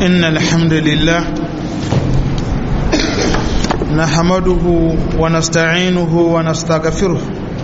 إن الحمد لله نحمده ونستعينه ونستغفره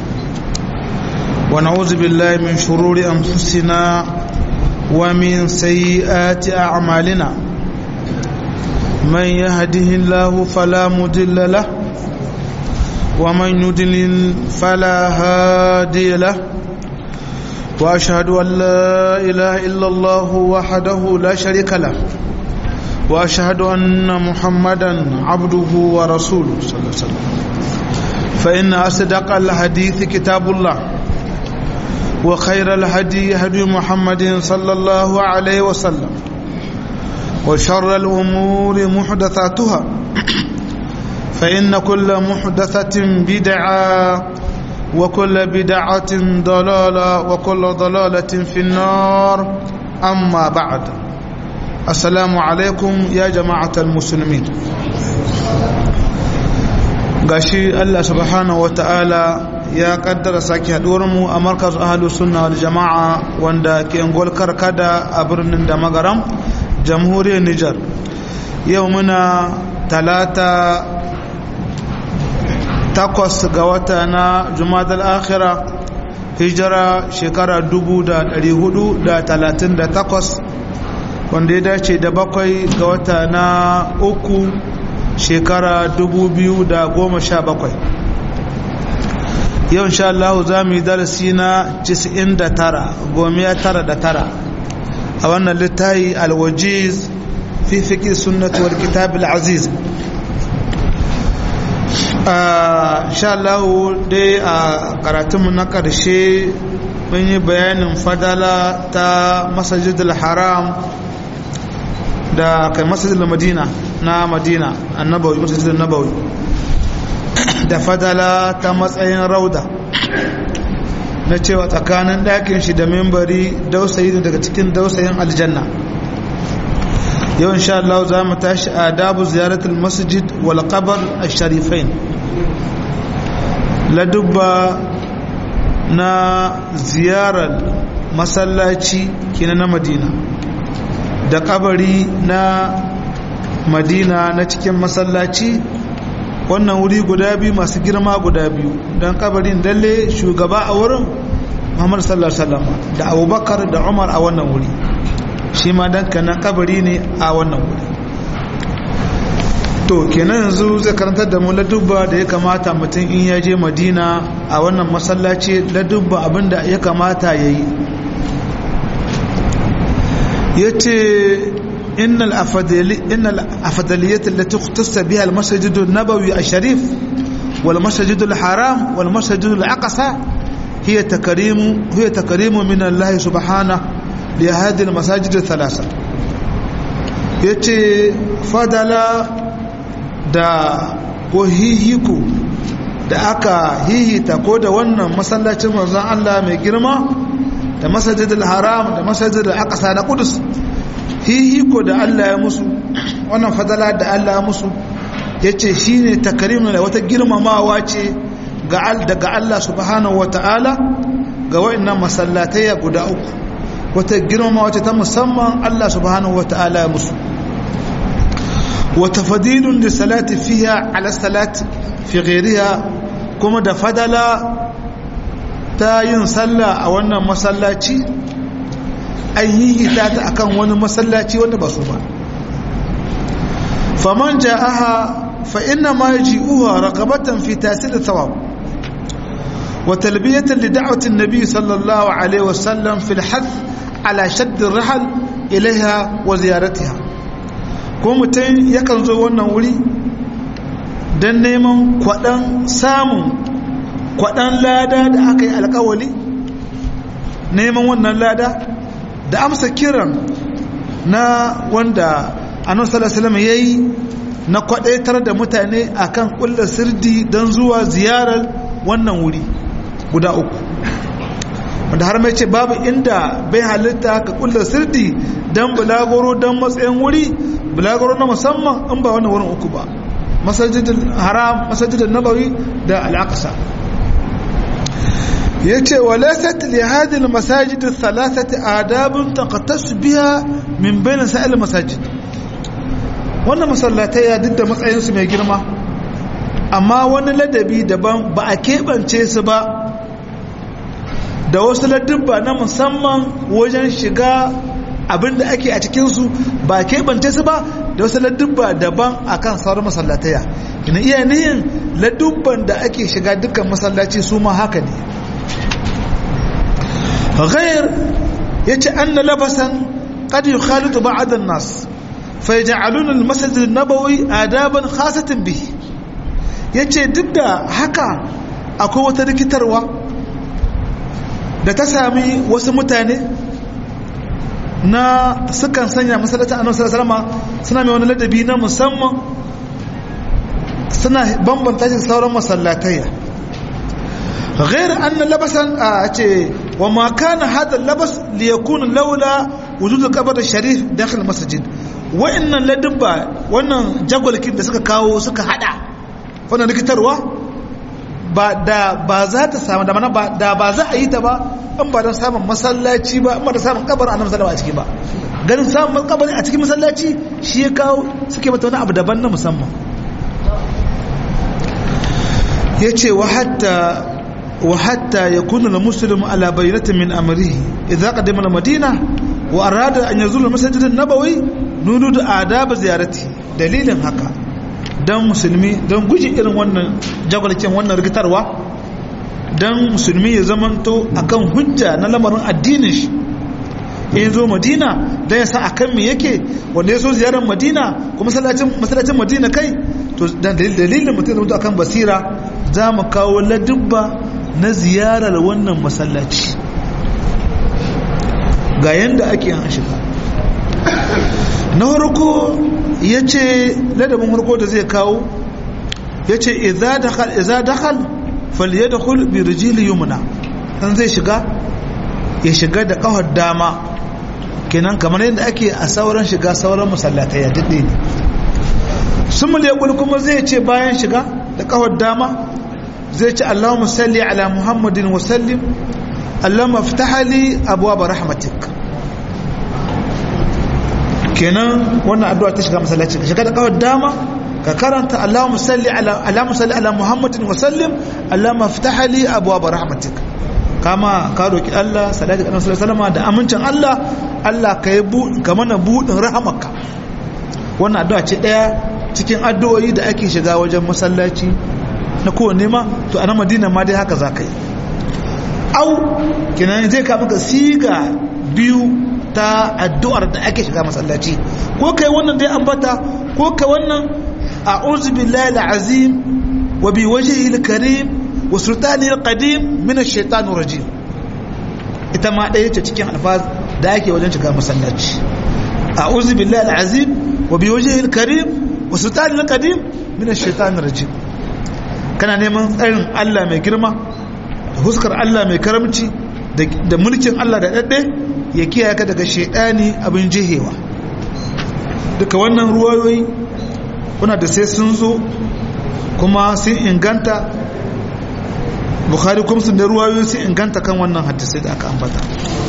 ونعوذ بالله من شرور أنفسنا ومن سيئات أعمالنا من يهده الله فلا مضل له ومن يضلل فلا هادي له واشهد ان لا اله الا الله وحده لا شريك له واشهد ان محمدا عبده ورسوله صلى الله عليه وسلم فان اصدق الحديث كتاب الله وخير الهدي هدي محمد صلى الله عليه وسلم وشر الامور محدثاتها فان كل محدثه بدعه وكل بدعة ضلالة وكل ضلالة في النار أما بعد السلام عليكم يا جماعة المسلمين gashi Allah subhanahu wata'ala ya kaddara sake mu a markaz ahalu sunna wal jama'a wanda ke ngol karkada a birnin da magaram jamhuriyar Nijar yau muna talata takwas ga wata na jumadal akhira hijira shekara 438 wanda ya dace da bakwai ga wata na uku shekara 2017 yau insha Allah za mu yi darasi na 99 gomiya tara da tara a wannan littayi alwajiz fi fiƙi sunnatu wal kitab al-aziz sha Allah dai a karatunmu na ƙarshe mun yi bayanin fadala ta masajidul haram da kai masajidul madina na madina annabawi masajidul nabawi da fadala ta matsayin rauda na cewa tsakanin ɗakin shi da membari dausayi daga cikin dausayin aljanna yau insha Allah za mu tashi adabu ziyaratul masjid wal qabr ash-sharifain ladubba na ziyarar masallaci kina na Madina da kabari na Madina na cikin masallaci wannan wuri guda biyu masu girma guda biyu don kabarin dalle shugaba a wurin Muhammad sallallahu alaihi wasallam da Abubakar da Umar a wannan wuri shi ma dan kana kabari ne a wannan wuri to kenan yanzu zai karantar da mu ladubba da ya kamata mutum in ya je madina a wannan masallaci ladubba abinda ya kamata ya yi ya ce innal afadaliyatar da tuktasta biya almasajidun nabawi a sharif wal masajidul haram wal masajidul aqasa hiya takarimu hiya takarimu min Allah subhanahu لهذه المساجد الثلاثة yace fadala da ko hihiku da aka hihita ko da wannan masallacin manzon Allah mai girma da masajidul haram da masajidul aqsa na Qudus hihiko da Allah ya musu wannan fadala da Allah ya musu yace shine takrimin da wata girmamawa ce ga daga Allah subhanahu wataala ga wayannan masallatai guda uku wata girmama wata ta musamman Allah subhanahu wa ta'ala musu wata fadilun da salati fiya ala salati fi ghairiha kuma da fadala ta yin sallah a wannan masallaci an yi ta ta akan wani masallaci wanda ba su ba faman ja'aha fa inna ma yaji'uha raqabatan fi tasir thawab وتلبية لدعوة النبي صلى الله عليه وسلم في الحث على شد الرحل إليها وزيارتها ko mutum yakan zo wannan wuri don neman kwaɗan samun kwaɗan lada da aka yi alkawali neman wannan lada da amsa kiran na wanda annabi sallallahu alaihi ya yi na kwaɗaitar da mutane akan ƙulla sirdi don zuwa ziyarar wannan wuri guda uku wanda har mai ce babu inda bai halitta ka kulla sirdi don bulagoro don matsayin wuri bulagoro na musamman in ba wannan wurin uku ba masajidin haram masajidin nabawi da al'aqsa yace walasat li hadhihi al-masajid ath-thalathati adabun taqtasu biha min bayn sa'il masajid wannan masallatai ya duk da matsayinsu mai girma amma wani ladabi daban ba a keɓance su ba da wasu ladubba na musamman wajen shiga abinda ake a cikinsu ba a keɓance su ba da wasu ladubba daban a kan sauran masallataya ina iya nihin ladubban da ake shiga dukkan masallaci su ma haka ne غير yace anna labasan qad yukhalitu ba'd an-nas fayaj'aluna al-masjid an-nabawi adaban khasatan bihi yace duk da haka akwai wata rikitarwa da ta sami wasu mutane na sukan sanya masallacin annabi sallallahu alaihi wasallam suna mai wani ladabi na musamman suna bambanta shi sauran masallatayya غير أن لبسا آه وما كان هذا اللبس ليكون لولا وجود القبر الشريف داخل المسجد وإن لدبا وإن جغل كده suka kawo suka hada wannan rikitarwa ba da ba za ta samu da mana ba da ba za a yi ta ba in ba don samun masallaci ba in ba da samun kabarin annabi sallallahu alaihi wasallam a ciki ba ganin samun kabarin a cikin masallaci shi ya kawo suke mata wani abu daban na musamman yace wa hatta وحتى يكون المسلم على بينة من أمره إذا قدم المدينة وأراد أن يزور المسجد النبوي نولد آداب زيارته دليل هكا dan musulmi don guji irin wannan jagwalcin wannan rikitarwa don musulmi ya zamanto akan hujja na lamarin addinin shi in zo madina don ya sa akan me yake wanda ya so ziyarar madina ko masallacin madina kai to dalilin mutum zama akan basira za mu kawo ladubba na ziyarar wannan masallaci ga yadda ake an shiga na harko ya ce ladabin harko da zai kawo ya ce iza dakal faliye da kul birjili yumna ɗan zai shiga ya shiga da ƙawar dama kenan kamar yadda ake a sauran shiga sauran masallatai ya daɗe ne sun mulekul kuma zai ce bayan shiga da ƙawar dama zai ce Allahumma salli ala Muhammadin wa sallim Allahumma ftaha li abwaab rahmatik kenan wannan addu'a ta shiga masallaci ka shiga da kawai dama ka karanta Allahumma salli ala Allahumma salli ala Muhammadin wa sallim Allahumma ftaha li abwaab rahmatik kama ka roki Allah salati ga Annabi sallallahu da amincin Allah Allah ka yi ka mana budin rahamarka wannan addu'a ce daya cikin addu'o'i da ake shiga wajen masallaci na kowane ma to a na madina ma dai haka za ka yi au kenan zai ka maka siga biyu ta addu'ar da ake shiga masallaci ko kai wannan dai ambata ko kai wannan a'udhu billahi al'azim wa bi wajhihi al-karim wa sultanihi al-qadim min ash-shaytanir rajim ita ma ɗaya ce cikin alfaz da ake wajen shiga masallaci a'udhu billahi al'azim wa bi wajhihi al-karim wa sultanihi al-qadim min ash-shaytanir rajim kana neman tsarin Allah mai girma da huskar Allah mai karamci da mulkin Allah da ɗaɗɗe ya kiyaye ka daga shaidani abin jihewa duka wannan ruwayoyi kuna da sai sun zo kuma sun inganta bukhari kuma sun da ruwayoyi sun inganta kan wannan hadisai da aka ambata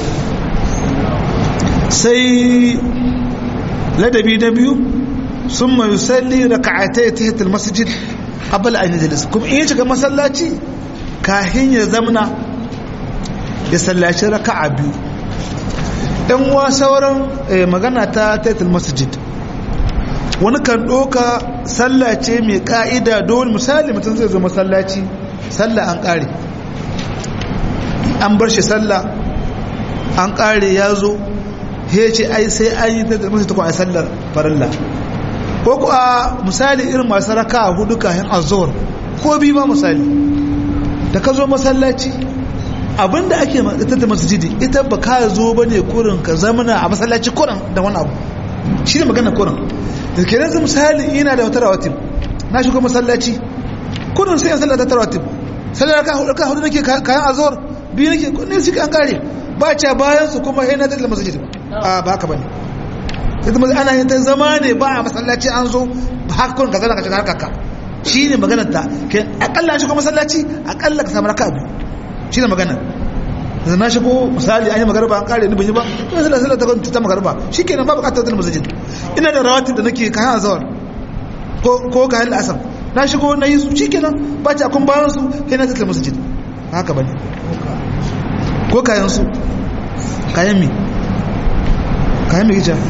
sai ladabi na biyu sun mai yusalli raka'atai ta hitar masjid abal an yajlis kuma in ya shiga masallaci kahin ya zamna ya sallaci raka'a biyu dan wa sauran magana ta taitul masjid wani kan doka sallace mai ka'ida dole misali mutum zai zo masallaci sallah an kare an bar shi sallah an kare ya zo he ce ai sai an yi taitul masjid ko a sallar farilla ko ku a misali irin masu raka a hudu kayan azor ko bi ma misali da ka zo masallaci abinda ake ita da masjidi ita ba ka zo ba ne kurin ka zamana a masallaci kurin da wani abu shi ne magana kurin da ke yanzu misali ina da wata rawatin na shiga masallaci kurin sai yan sallar ta rawatin sallar ka hudu ka hudu nake kayan azor biyu nake kudin su kan kare ba ce bayan su kuma yana da masjidi ba ba haka bane ita ana yin ta zama ne ba a masallaci an zo hakun ka zana ka shiga harkaka shi ne maganar ta ke akalla shi kuma masallaci akalla ka samu raka abu shi ne maganar da na shigo misali an yi magarba an kare ni ban yi ba ina sallah sallah ta kwanta ta magarba shikenan ba bukatar da masjid ina da rawatib da nake kayan azawar ko ko kayan asar na shigo na yi su shikenan ba ta kun bayan su kai na tattala masjid haka bane ko kayan su kayan mi kayan mi kica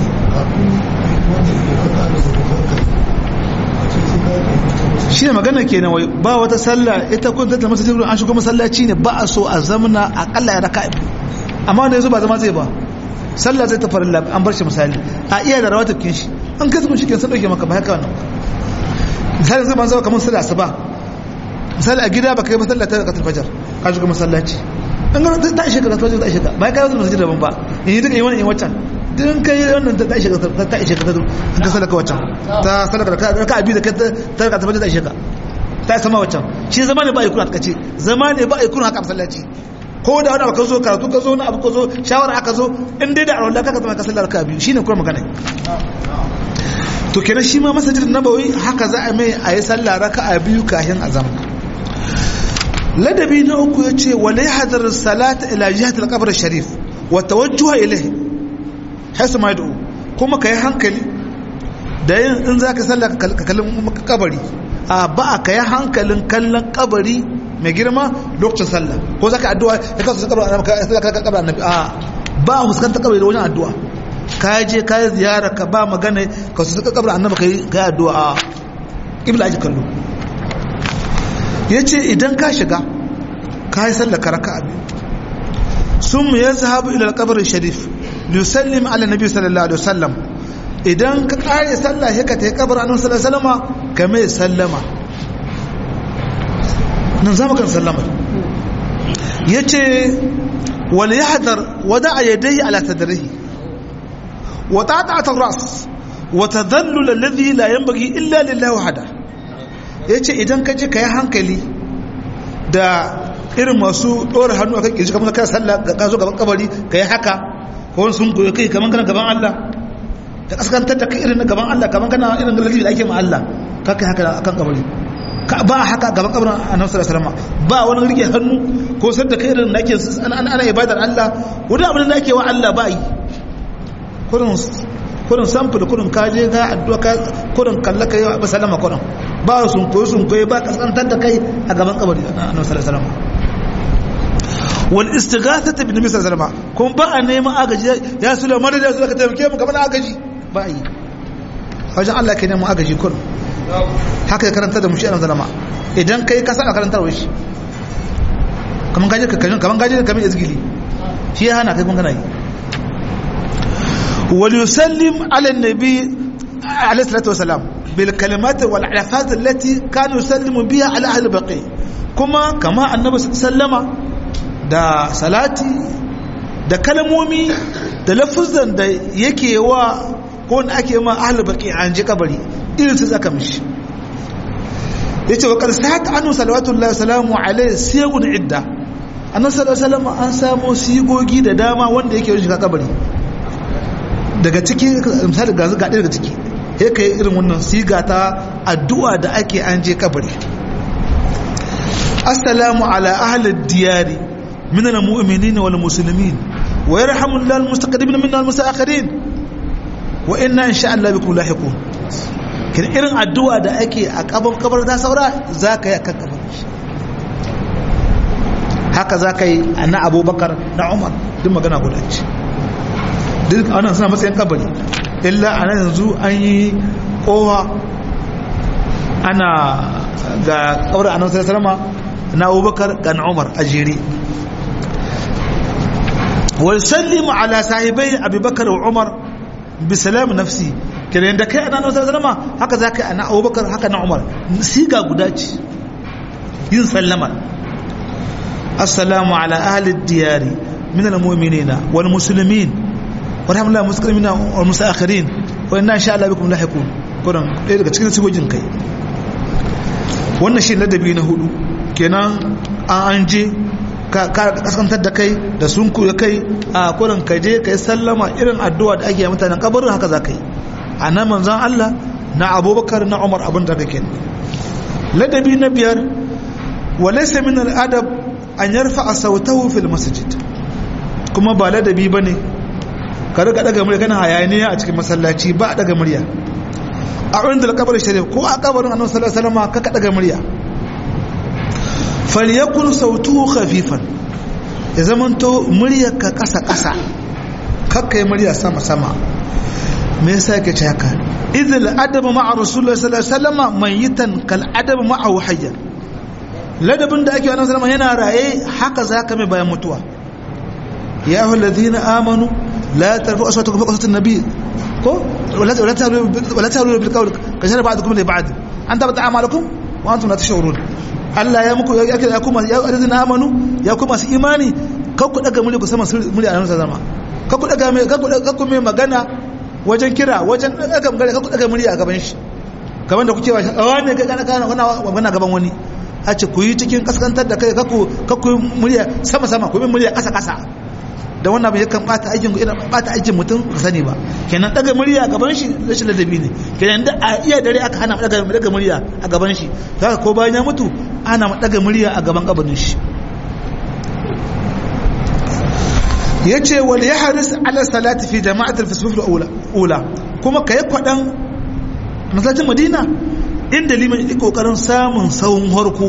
shi ne magana kenan wai ba wata sallah ita kun tattala masjid an shigo masallaci ne ba a so a zamana akalla ya raka amma wanda yanzu ba zama zai ba sallah zai tafar lab an bar shi misali a iya da rawatar kin shi an kai sun shi ke sun dauke maka ba haka wannan misali zai ban zama kamar sallah asuba misali a gida ba kai ba sallah ta rakatul fajar ka shiga masallaci an ga ta ishe ka ta ta ishe ka ba kai wata masjid daban ba in yi duka yi wannan in wancan din kai wannan ta ishe ka ta ishe ka ta an ka salaka wancan ta salaka ka ka abi da ka ta rakatul fajar ta ishe ka ta sama wancan shi zama ne ba yi kuna ta ce zama ne ba yi kuna haka masallaci ko da wani ka zo karatu ka zo na abu ka zo shawara aka zo in dai da a wanda ka zama ka sallar ka biyu shine kuma magana to kenan shi ma masajid nabawi haka za a mai a yi sallah raka a biyu kafin azam ladabi na uku ya ce wale hadar salata ila jihar alkabar sharif wa tawajjuha ilahi hasu ma da'u kuma ka yi hankali da yin in za ka sallah ka kallon kabari a ba a ka yi hankalin kallon kabari mai girma lokacin sallah ko zaka addu'a ya kasu kabar annabi ka sallah ka kabar annabi a ba a fuskanta kabari da wajen addu'a ka je ka yi ziyara ka ba magana ka su kabar annabi ka yi addu'a a kibla aji kallo yace idan ka shiga ka yi sallah ka raka abi sun mu yazhabu ila al-qabr sharif yusallim ala nabi sallallahu alaihi wasallam idan ka kare sallah sai ka tayi kabar annabi sallallahu alaihi wasallama ka mai sallama nan za mu kan sallama ya ce wani ya hadar wada a yadai ala sadarihi wata ta'atar ras wata zallu lallazi la yan bagi illa lillahi wahada ya ce idan ka ji ka yi hankali da irin masu ɗora hannu a kan ƙirji kamar kan sallah ga zo gaban kabari ka yi haka ko wani sun koyi kai kamar kana gaban Allah da kaskantar da kai irin na gaban Allah kamar kana irin galabi da ake ma Allah ka kai haka akan kabari ba haka gaban kabarin annabi sallallahu alaihi wasallam ba wani rike hannu ko san da kai irin nake ana ana ibadar Allah wani abin da nake wa Allah ba yi kurin kurin sample kurin kaje ga addu'a ka kurin kalla kai ba sallama kurin ba sun koyi sun koyi ba kasantar da kai a gaban kabarin annabi sallallahu alaihi wasallam wal istighathatu bi nabi sallallahu alaihi wasallam kun ba a neman agaji ya sulaiman da su ka taimake mu kamar agaji ba yi wajen Allah ke neman agaji kurin haka ya karanta da mu shi a zalama idan kai ka saka karantar wai shi kaman gaje ka kaman gaje ka kaman izgili shi ya hana kai kun kana yi wal yusallim ala nabi alayhi salatu wasalam bil kalimat wal alfaz allati kana yusallimu biha ala ahli baqi kuma kama annabi sallama da salati da kalmomi da lafuzan da yake wa ko wanda ake ma ahli baqi an ji kabari irin su zaka mishi yace wa qad sa'at anhu salawatullahi salamu alaihi siyagun idda annabi sallallahu alaihi wasallam an samu sigogi da dama wanda yake yin shiga kabari daga ciki misali ga ga daga ciki sai kai irin wannan siga ta addu'a da ake an je kabari assalamu ala ahli diyari min al-mu'minin wal muslimin wa yarhamullahu al-mustaqdimin minna al-mustaakhirin wa inna insha Allah bikum lahiqun kin irin addu'a da ake a kabar kabar ta saura za ka yi a kan kabar haka za ka yi a na abubakar na umar duk magana guda ce duk wannan suna matsayin kabari illa a nan yanzu an yi kowa ana ga kabar a nan salama na abubakar ga na umar a jere wal sallimu ala sahibai abubakar wa umar bisalam nafsi kenan da kai annabi sallallahu alaihi haka zaka ana Abubakar haka na Umar siga guda ce yin sallama assalamu ala ahli diyari min almu'minina wal muslimin wa rahmatullahi muslimina wal musaakhirin wa inna insha Allah bikum lahiqun kuran ɗaya daga cikin sigojin kai wannan shi ladabi na hudu kenan an an je ka kaskantar da kai da sunku da kai a kurin ka je ka yi sallama irin addu'a da ake yi mutanen kabarin haka za ka yi a nan manzan Allah na abubakar na umar abin da kake ladabi na biyar walaisa min al'adab an yarfa a sautahu fil masjid kuma ba ladabi ba ne ka riga daga murya kana hayaniya a cikin masallaci ba a daga murya a wurin da kabar sharif ko a kabarin annabi sallallahu alaihi wasallam ka daga murya falyakun sautuhu khafifan ya zamanto muryar ka kasa kasa kakka yi murya sama sama me yasa yake ce haka idil adab ma'a rasulullahi sallallahu alaihi wasallam mayitan kal adab ma'a hayyan ladabin da ake wa annabi sallallahu yana raye haka zaka mai bayan mutuwa ya ayyuhal ladina amanu la tarfu aswatakum fawqa sawti an-nabi ko wala wala ta'lu wala ta'lu bil qawl kashara ba'dukum li ba'd anta bata amalukum wa antum la tashurun Allah ya muku ya ya kuma ya ladina amanu ya kuma su imani kar ku daga murya ku sama murya annabi sallallahu alaihi wasallam kar ku daga mai kar ku mai magana wajen kira wajen daga magana kar ku daga murya a gaban shi gaban da kuke wa wani ga kana kana wannan gaban wani a ce ku yi cikin kaskantar da kai kakku murya sama-sama ku yi murya kasa-kasa da wannan bai kan bata aikin ina bata aikin mutum ka sani ba kenan daga murya a gaban shi rashin ladabi ne kenan da a iya dare aka hana daga daga murya a gaban shi haka ko bayan ya mutu ana daga murya a gaban kabarin shi yace wal yahris ala salati fi jama'atil fasfuf ula ula kuma kai kwadan masallacin madina inda liman yi kokarin samun sauran harko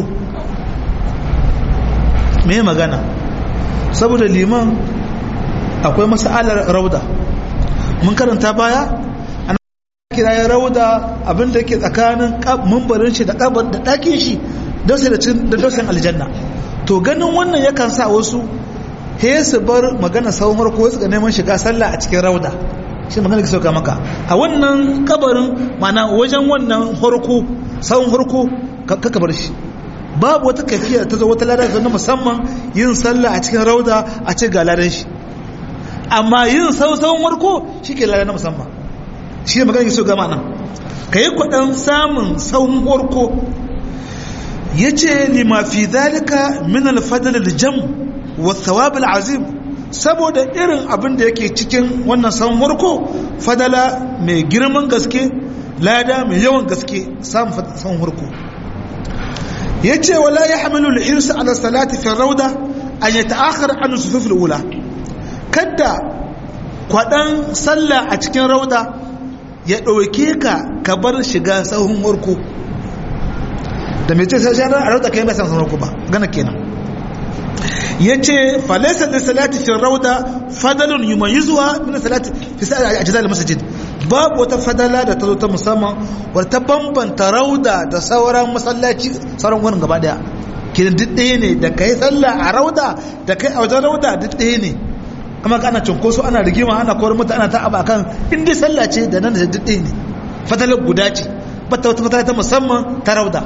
me magana saboda liman akwai masalar rauda mun karanta baya an kira ya rauda abinda yake tsakanin mambarin shi da kabar da ɗakin shi da dausin aljanna to ganin wannan yakan sa wasu he su bar magana sauran harko su ga neman shiga sallah a cikin rauda shi magana ke sauka maka a wannan kabarin mana wajen wannan harko sawun harko kaka bar shi babu wata kafiya ta zo wata ladar na musamman yin sallah a cikin rauda a ce ga ladan shi amma yin sawun harko shi ke ladar na musamman shi ne magana ke so gama nan ka yi kwaɗan samun sawun harko ya ce lima fi zalika min alfadar jam wa thawab azim saboda irin abin da yake cikin wannan san warko fadala mai girman gaske lada mai yawan gaske samun san warko ya ce wala ya hamilu al'irsu ala salati fi rauda an yi ta'akar an sufufin ula kadda kwaɗan sallah a cikin rauda ya ɗauke ka ka bar shiga sahun warko da mai ce sai a rauda ka yi mai san warko ba gana kenan ya ce falaisa da salati fi rauda fadalun yi mai zuwa min salati fi sa'a a jizal masajid babu wata fadala da ta zo ta musamman wadda ta bambanta rauda da sauran masallaci sauran wurin gaba daya kiran duk ɗaya ne da kai sallah a rauda da kai a wajen rauda duk ɗaya ne amma ka ana cunkoso ana rigima ana kowar mutu ana ta'aba kan in dai sallah ce da nan da duk ɗaya ne fadalar guda ce bata wata fadala ta musamman ta rauda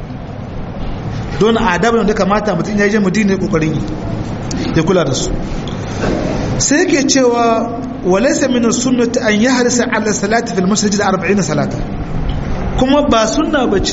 don adabin da kamata mutum ya je madina ya kokarin yi ya kula da su sai yake cewa walaysa min sunnati an yahrisa ala salati fil masjid 40 salata kuma ba sunna bace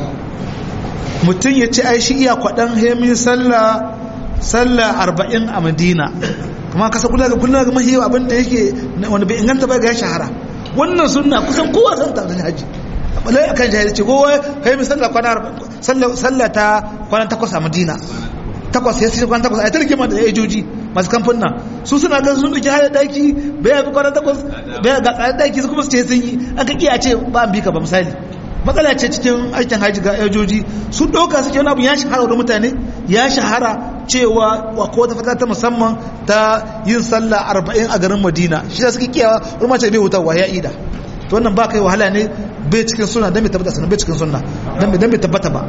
mutum ya ce ai shi iya kwadan hemin sallah sallah 40 a madina kuma kasa kula ga kula ga mahiyo abin da yake wanda bai inganta ba ga shahara wannan sunna kusan kowa san ta haji balai akan jahili ce kowa kai mi sallah kwana sallah ta kwana takwas a madina takwas ya sai kwana takwas a ta rikima da ejoji masu kamfanin su suna gan sun duki hada daki bai yafi kwana takwas bai ga tsada daki su kuma su ce sun yi an ka iya ce ba an bi ka ba misali matsala ce cikin aikin haji ga ejoji su ɗauka suke wani abu ya shahara da mutane ya shahara cewa wa ko ta fata ta musamman ta yin sallah arba'in a garin madina shi da suke kiyawa wani mace bai wutarwa ya ida to wannan ba kai wahala ne bai cikin suna don bai tabbata suna bai cikin suna don bai tabbata ba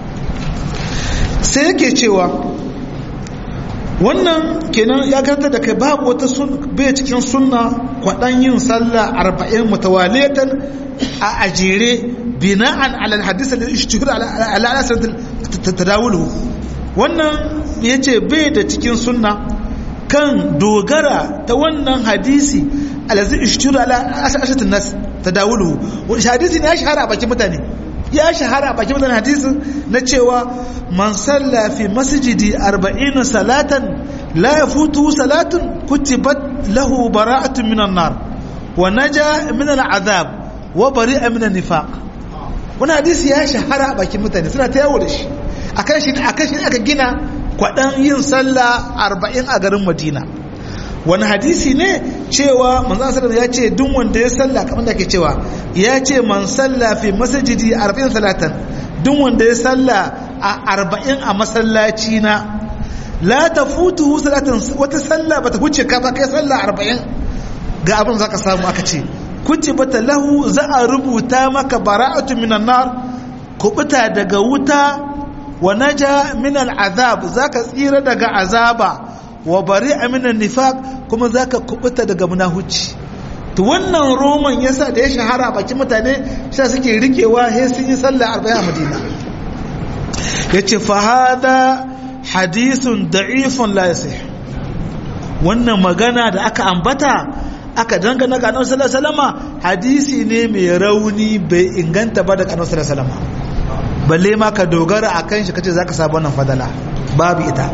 sai yake cewa wannan kenan ya karanta da kai babu wata sun bai cikin sunna kwaɗan yin sallah arba'in mutawaliyatan a ajere bina'an ala hadisa da ishtihur ala asar tadawulu wannan ya ce bai da cikin sunna kan dogara ta wannan hadisi alazi ishtiru ala ashatin nas tadawulu wani hadisi ne ya shahara a bakin mutane ya shahara a bakin mutane hadisin na cewa man salla fi masjidi 40 salatan la yafutu salatun kutibat lahu bara'atun minan nar wa naja min al'azab wa bari'a min an-nifaq wani hadisi ya shahara a bakin mutane suna ta yawo da shi akan shi akan shi aka gina kwadan yin sallah 40 a garin Madina wani hadisi ne cewa manzon sallallahu ya ce duk wanda ya salla kamar da ke cewa ya ce man salla fi masjidi 40 salatan duk wanda ya salla a 40 a masallaci na la tafutuhu salatan wata salla bata huce ka ba kai salla 40 ga abin zaka samu aka ce kutibata lahu za a rubuta maka bara'atu minan nar kubuta daga wuta wa naja min al'azab zaka tsira daga azaba wa bari'a min nifaq kuma zaka kubuta daga munahuci to wannan roman yasa da ya shahara bakin mutane sai suke rikewa he sun yi sallah 40 a Madina yace fa hada hadithun da'ifun la yasih wannan magana da aka ambata aka dangana ga annabi sallallahu alaihi wasallam hadisi ne mai rauni bai inganta ba daga annabi sallallahu alaihi wasallam balle ma ka dogara akan shi kace zaka sabu wannan fadala babu ita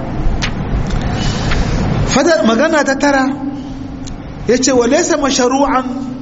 fadal magana ta tara yace walaysa mashru'an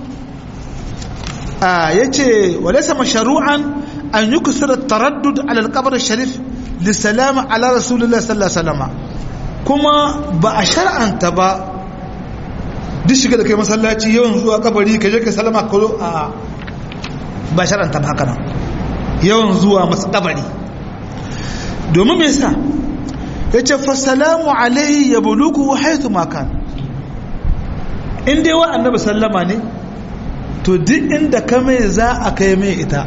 a yace walaysa mashru'an an yuksira at-taraddud ala al-qabr al-sharif li salam ala rasulillah sallallahu alaihi wasallam kuma ba a shar'anta ba duk shiga da kai masallaci yawan zuwa kabari ka je ka salama ka zo a ba sharanta ba haka nan yawan zuwa masu kabari domin me yasa yace fa salamu alaihi ya buluku haythu ma kan in dai wa annabi sallama ne to duk inda ka mai za a kai mai ita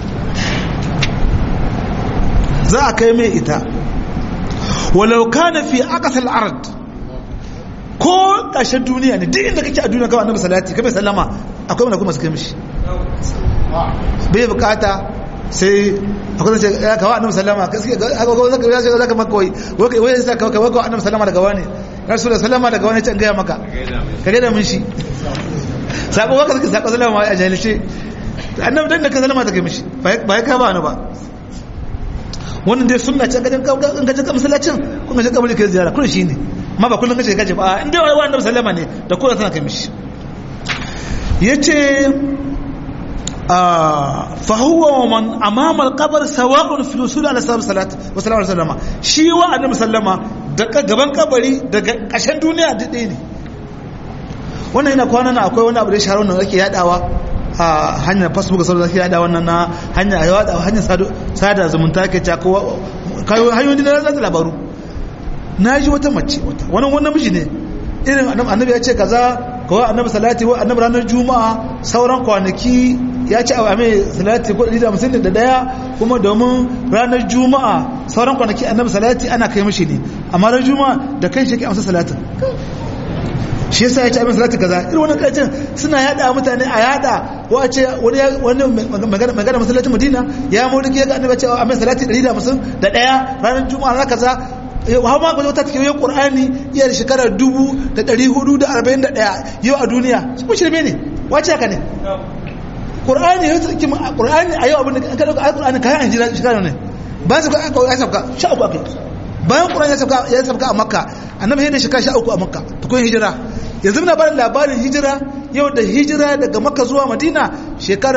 za a kai mai ita walau kana fi aqsal ard ko ƙarshen duniya ne duk inda kake a duniya kawai annabi salati kai sallama akwai wanda kuma su kai mishi bai bukata sai akwai zance ya kawo annabi sallama gaskiya haka ko zaka zaka zaka maka wai wai wai sai ka kawo annabi sallama daga wani rasul sallama daga wani can gaya maka ka gaida min shi sako waka zaka sako sallama a jahilce annabi dan da ka sallama daga mishi ba ya ka ba ni ba wannan dai sunna ce gajen gajen masallacin kun gajen kabari kai ziyara kun shi ne ma ba kullum kace kace ba inda wani annabi sallama ne da kullum tana kai mishi yace fa huwa man amama al-qabr sawa'un fi usul ala sallallahu salatu wa sallallahu alaihi wasallam shi wa annabi sallama daga gaban kabari daga kashin duniya duk ne wannan yana kwana na akwai wani abu da sharon nan yake yadawa a hanyar facebook sauran zaki yada wannan na hanyar yada hanyar sada zumunta ke ta ko hanyoyin da na labaru na ji wata mace wata wani wani namiji ne irin annabi ya ce kaza kawai annabi salati wa annabi ranar juma'a sauran kwanaki ya ce a mai salati ko da musulun da daya kuma domin ranar juma'a sauran kwanaki annabi salati ana kai mishi ne amma ranar juma'a da kai shi ke amsa salatin shi yasa ya ce abin salati kaza irin wani kacin suna yada mutane a yada ko a ce wani magana masallacin madina ya mulki ya ga annabi ce a mai salati 150 da daya ranar juma'a na kaza har ma kwazo ta cikin qur'ani iya da shekarar 1441 yau a duniya shi ko shirme ne wace haka ne qur'ani yau cikin qur'ani a yau abin da ka dauka qur'ani kayan an jira shekarar ne ba su ka ya sauka sha uku akai bayan qur'ani ya sauka ya sauka a makka annabi sai da shekara sha uku a makka tukun hijira yanzu muna bada labarin hijira yau da hijira daga makka zuwa madina shekara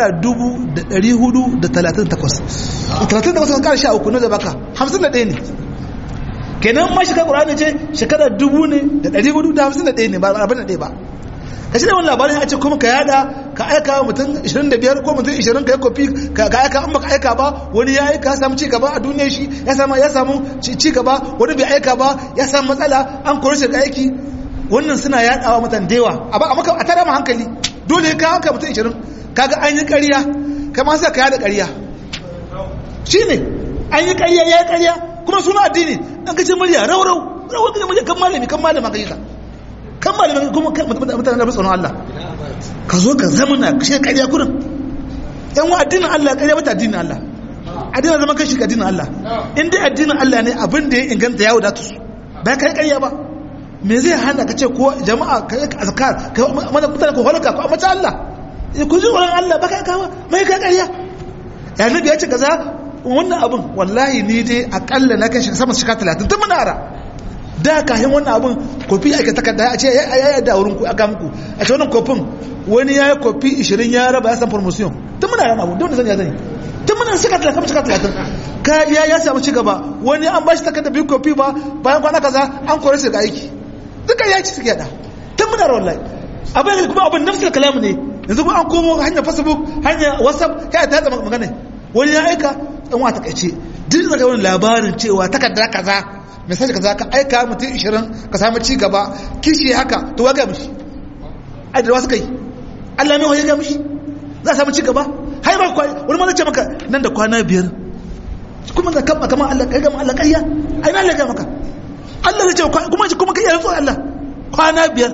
438 38 kan kara sha uku na zabaka 51 ne kenan ma shekara ƙura'ani ce shekara dubu ne da ɗari hudu da hamsin da ɗaya ne ba abin da ɗaya ba ka shi da wani labarin ya ce kuma ka yada ka aika mutum 25 ko mutum 20 ka yi kofi ka aika an baka aika ba wani ya aika ya samu ci gaba a duniya shi ya samu ya samu ci gaba wani bai aika ba ya samu matsala an kore shi aiki wannan suna yadawa mutan dewa a ba a tara ma hankali dole ka haka mutum 20 kaga an yi ƙarya kamar sa ka yada ƙarya shine an yi ƙarya ya yi ƙarya kuma suna addini an kace murya rau rau rau kace murya kan malami kan malama kai ka kan malami kuma mutane da tsoron Allah ka zo ka zama na kashe ƙarya kurin yan wa addinin Allah ƙarya bata addinin Allah addinin zama kashi addinin Allah in dai addinin Allah ne abin da ya inganta ya wadatu su ba kai ƙarya ba me zai hana ka ce ko jama'a ka yi azkar ka mutane ko halaka ko mace Allah ku ji tsoron Allah ba kai kawa mai kai ƙarya ya nabi ya ce kaza wannan abin wallahi ni dai akalla na kai sama shika talatin tun muna ara da kayan wannan abin kofi ake takarda a ce ya yi da wurin ku aka muku a ce wannan kofin wani ya yi kofi 20 ya raba ya san promotion tun muna ran abu don da zan ya zani tun muna shika talatin shika talatin ka ya ya samu ci gaba wani an bashi takarda biyu kofi ba bayan kwana kaza an kore shi daga aiki duka ya ci suke yada tun can muna wallahi abin da kuma abin nafsar kalamu ne yanzu kuma an komo hanyar facebook hanyar whatsapp ya ta zama magana wani ya aika dan wata kaice duk da wani labarin cewa takarda kaza message kaza ka aika mutum 20 ka samu ci gaba kishi haka to waga mishi ai da wasu kai Allah mai waye ga mishi za samu ci gaba hai ba kwai wani ma zai ce maka nan da kwana biyar kuma da kama kama Allah kai gama Allah kayya ai na Allah ga maka Allah zai ce kuma kuma kai yanzu Allah kwana biyar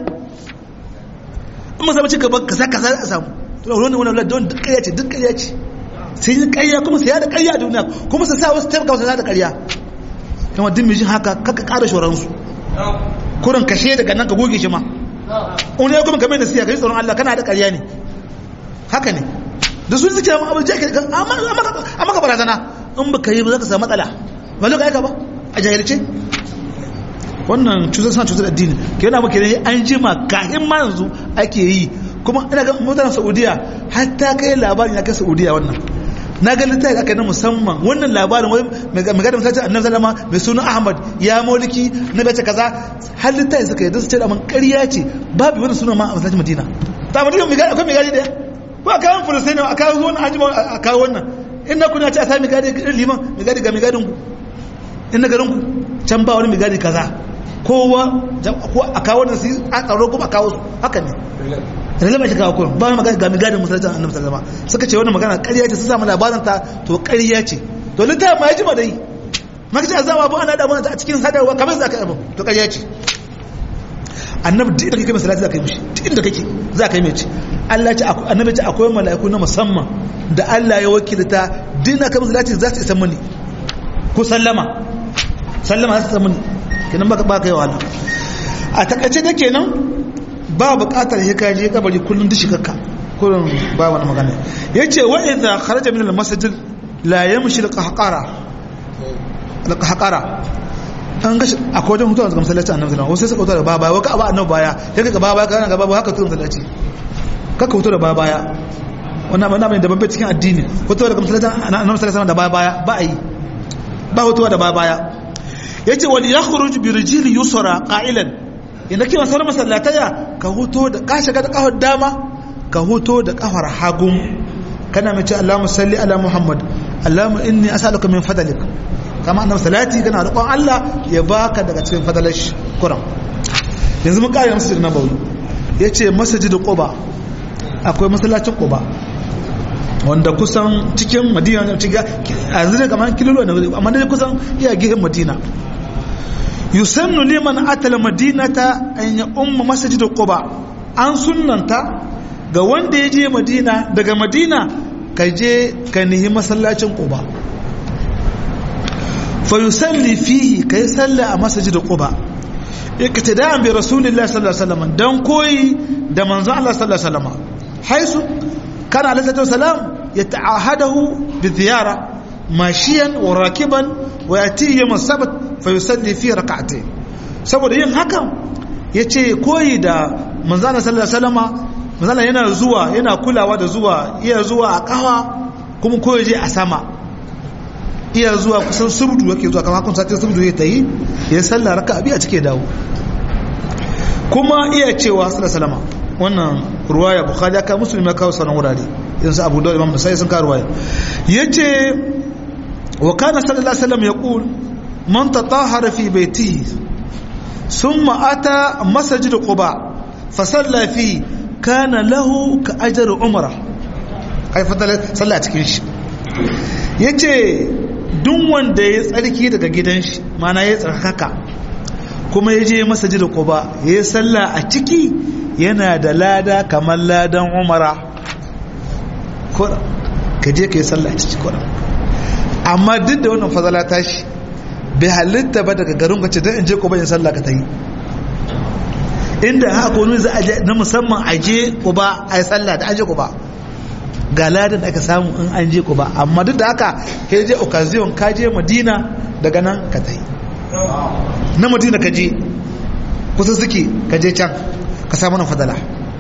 in ma samu ci gaba kaza kaza a samu to wani wani wani don duk kayya ce duk kayya ce sai yi kayya kuma sai da kayya a duniya kuma su sa wasu taimaka wasu da kayya kuma duk mijin haka kaka kara shoransu kurin kashe daga nan ka goge shi ma wani ya kuma kamar da siya kai tsoron Allah kana da kayya ne haka ne da su suke amma abin jake amma ka barazana in baka yi ba za ka samu matsala ba lo ka aika ba a jahilce wannan cutar suna cutar addini ke yana maka ne an jima kahin ma yanzu ake yi kuma ina ga mutanen saudiya hatta kai labarin ya kai saudiya wannan na ga littafi aka na musamman wannan labarin wai mai gadon sace annabi sallama mai suna ahmad ya moliki na bace kaza har littafi suka yi da su ce da man ƙarya ce babu wani suna ma a masallacin madina ta madina mai gadi akwai mai gadi daya ko a kawo fulisai ne a kawo zuwa an jima a kawo wannan ina kuna ce a sami gadi liman mai gadi ga mai gadin ku ina garin ku can ba wani mai gadi kaza kowa a kawo wannan su a tsaro kuma a kawo su haka ne rilama shi kawo kurin ba wani magana ga mai gadin masallacin annabi sallama suka ce wannan magana ƙarya ce sun samu labarin ta to ƙarya ce to littafin ma ya jima da yi maka ce a zama abu ana da a cikin sadarwa kamar za ka yi abu to ƙarya ce annabi duk da kake masallaci za ka yi mishi duk inda kake za ka yi mai Allah ce annabi ce akwai mala'iku na musamman da Allah ya wakilta duk na kai masallaci za su isa mani ko sallama sallama za su isa mani kenan baka baka yi wahala a takaice da kenan ba buƙatar ya kai je kabari kullun da shikakka kullun ba wani magana yace wa idza kharaja min al-masjid la yamshi al-qahqara al-qahqara an gashi akwai wajen hutuwa daga masallaci annabi sallallahu alaihi wasallam wasu suka hutu da baba waka abu annabi baya sai kaga baba kana ga baba haka tuwa masallaci kaka hutu da baba baya wannan ba namu da babbe cikin addini hutuwa daga masallaci annabi sallallahu alaihi da baya baya ba a yi ba hutuwa da baya baya yace wal yakhruj bi rijli yusra qa'ilan inda kima sauran masallataya ka huto da ka shiga da kafar dama ka huto da kafar hagun kana mai ce Allahumma salli ala Muhammad Allahumma inni as'aluka min fadlik kama annabi salati kana roƙon Allah ya baka daga cikin fadalar Qur'an yanzu mun kare masjid Nabawi yace masjid Quba akwai masallacin Quba wanda kusan cikin Madina cikin yanzu da kamar kilolo ne amma dai kusan iya gihin Madina yusannu liman atala madinata an ya umma masjid Quba an sunnanta ga wanda ya je Madina daga Madina ka je ka nihi masallacin Quba fayusalli fihi kai salla a masjid quba iktida'an bi rasulillahi sallallahu alaihi wasallam dan koyi da manzon Allah sallallahu alaihi wasallam haisu kana alaihi wasallam yata'ahadahu bi ziyara mashiyan wa rakiban wa yati yawm as-sabt fayusalli fi rak'atayn saboda yin hakan yace koyi da manzon Allah sallallahu alaihi wasallam manzon yana zuwa yana kulawa da zuwa iya zuwa a kawa kuma koyi je a sama iya zuwa kusan subdu yake zuwa kama kun satin subdu ya tayi ya salla raka abi a cike dawo kuma iya cewa sallallahu wannan ruwaya bukhari aka muslim ya kawo sanan wurare idan su abu da imam sai sun kawo ruwaya yace wa kana sallallahu alaihi wasallam yaqul man tatahhara fi baytihi thumma ata masjid quba fa salla fi kana lahu ka ajr umra kai fadala salla cikin shi yace duk wanda ya tsarki daga gidan shi mana ya tsarkaka kuma ya je masa jira kuba ya yi sallah a ciki yana da lada kamar ladan umara kura ka je ka yi sallah a ciki kura amma duk da wannan fazala tashi bai halitta ba daga garin kwace don in je kuba yin sallah ka ta yi inda haka wani za a je na musamman a je kuba a yi sallah da an je kuba ga ladan da aka samu in an je ku ba amma duk da haka ka je occasion ka je madina daga nan ka ta yi na madina ka je kusa suke ka je can ka samu nan fadala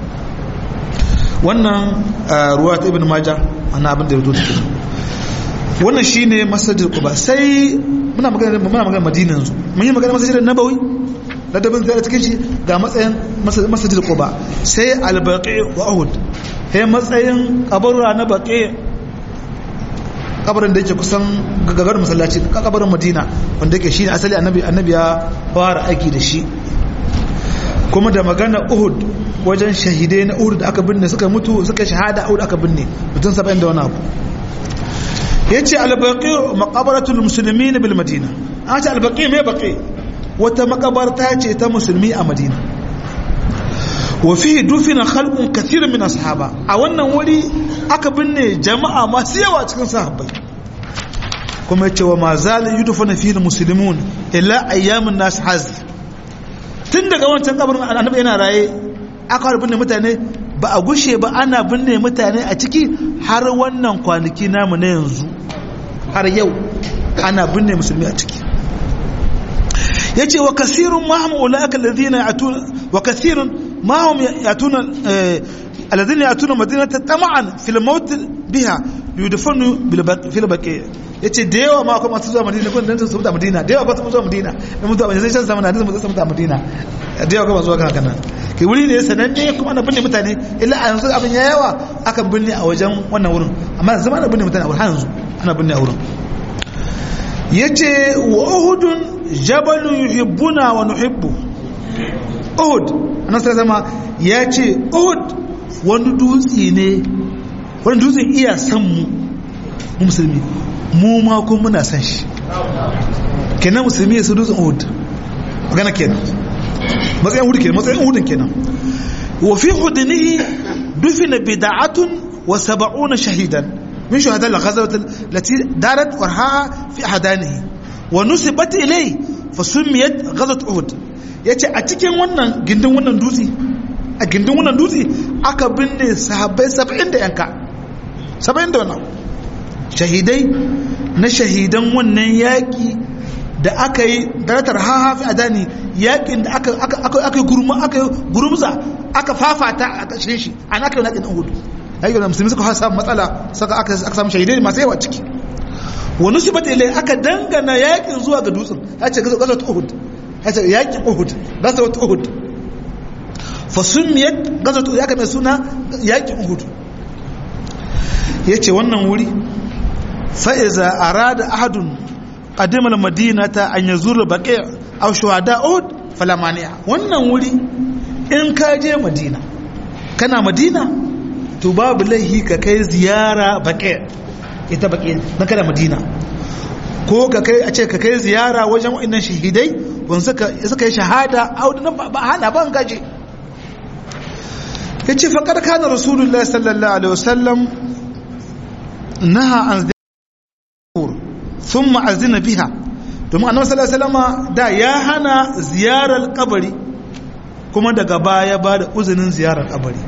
wannan ruwa ta ibn majah ana abin da ya zo cikin wannan shine masajid quba sai muna magana muna magana madina yanzu mun yi magana masajid nabawi ladabin ziyara cikin shi ga matsayin masjid quba sai al-baqi wa uhud sai matsayin kabarra na baqi kabarin da yake kusan gagagar masallaci kabarin madina wanda yake shine asali annabi annabi ya fara aiki da shi kuma da magana uhud wajen shahidai na uhud da aka binne suka mutu suka shahada uhud aka binne mutum 70 da wani abu yace al-baqi maqabaratul muslimin bil madina an ce al-baqi me baqi wata makabarta ce ta musulmi a madina wa fi dufina khalqun kathir min ashaba a wannan wuri aka binne jama'a masu yawa cikin sahabbai kuma yace wa ma zal yudfana fihi almuslimun illa ayyamin nas haz tun daga wancan kabarin annabi yana raye aka binne mutane ba a gushe ba ana binne mutane a ciki har wannan kwanaki namu na yanzu har yau ana binne musulmi a ciki yace wa kasirun ma hum ulaika alladhina yatuna wa kasirun ma hum yatuna alladhina yatuna madinata tama'an fil maut biha yudfanu fil baqi yace da yawa ma kuma su zuwa madina kun dan su zuwa madina da yawa kuma su zuwa madina da mutuwa ba sai san sama na da su zuwa madina da yawa kuma zuwa kan kana ke wuri ne sananne kuma ana binne mutane illa a yanzu abin ya yawa akan binne a wajen wannan wurin amma zama ana binne mutane a wurin har yanzu ana binne a wurin yace wa uhudun jabalun yuhibbuna wa nuhibbu uhud annabi zama ya ce uhud wani dutse ne wani dutse iya san mu mu musulmi mu ma kuma muna san shi kenan musulmi su dutsen uhud magana kenan matsayin uhud kenan matsayin uhud kenan wa fi hudnihi dufina bid'atun wa sab'una shahidan من شهداء الغزوة التي دارت ورهاها في أحدانه ونسبت إليه فسميت غزوة أهد yace a cikin wannan gindin wannan dutse a gindin wannan dutse aka binne sahabbai 70 da yanka 70 da wannan shahidai na shahidan wannan yaki da aka yi daratar hahafi a dani yakin da aka aka gurma aka gurumza aka fafata a ƙarshen shi an aka yi yakin Uhud ayyuka da musulmi suka samu matsala suka aka aka samu shahidai masu yawa ciki wa nusibat ilai aka dangana yakin zuwa ga dutsen ya ce gaza ta uhud ya ce yakin uhud gaza ta uhud fa summiyat gaza ta ya mai suna yakin uhud yace wannan wuri fa iza arada ahadun qadima al madinata an yazura baqi aw shuhada uhud fala mani'a wannan wuri in ka je madina kana madina to babu laihi ka kai ziyara baƙe ita baƙe na kada madina ko ka kai a ce ka kai ziyara wajen wa'annan shahidai wanda suka yi shahada a wadda ba hana ban gaje ya ce faƙar kana rasulullah sallallahu alaihi wasallam naha an ziyar sun ma'azina biha domin annabi sallallahu alaihi wasallam da ya hana ziyarar kabari kuma daga baya ba da uzinin ziyarar kabari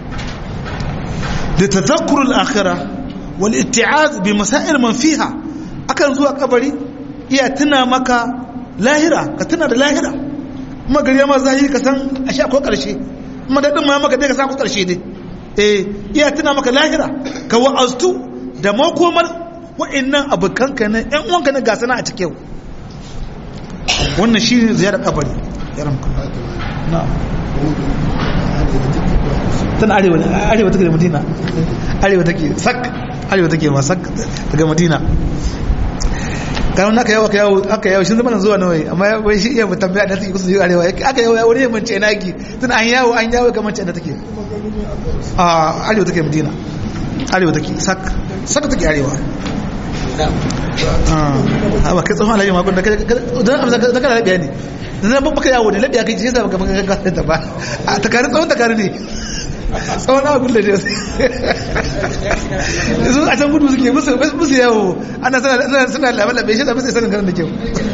لتذكر الآخرة والاتعاذ بمسائل من فيها akan zuwa kabari iya tuna maka lahira ka tuna da lahira kuma gari ma zahiri ka san ashe akwai karshe kuma dadin ma maka dai ka san akwai karshe dai eh iya tuna maka lahira ka wa'aztu da makomar wa'annan abokan ka ne ƴan uwanka ne ga sana a cikin wannan shi ziyarar kabari yaran ka na'am tana arewa ne arewa take da madina arewa take sak arewa take ma sak daga madina kan aka yawo aka yawo aka yawo shin zamanin zuwa nawa amma wai shi iya tambaya da take kusa zuwa arewa aka yawo ya wuri mun ce naki tun an yawo an yawo ga mace da take a arewa take madina arewa take sak sak take arewa a ba kai tsohon alayi makon da don amsa da kana labiya ne da zai baka yawo ne labiya kai ce yasa baka baka kasa ta ba a takari tsohon takari ne tsawon abin da ne su a can gudu suke musu yawo ana suna labe-labe shi da musu sanin ganin da kyau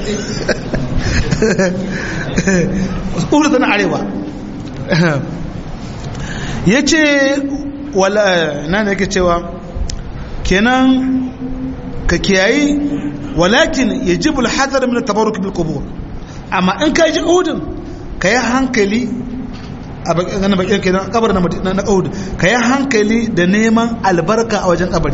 ƙuri tana arewa ya ce wala na ne ke cewa kenan ka kiyayi walakin ya ji bulhazar min tabaruk bil qubur amma in ka ji udin ka yi hankali a bakin bakin kenan kabar na na na kaud ka yi hankali da neman albarka a wajen kabari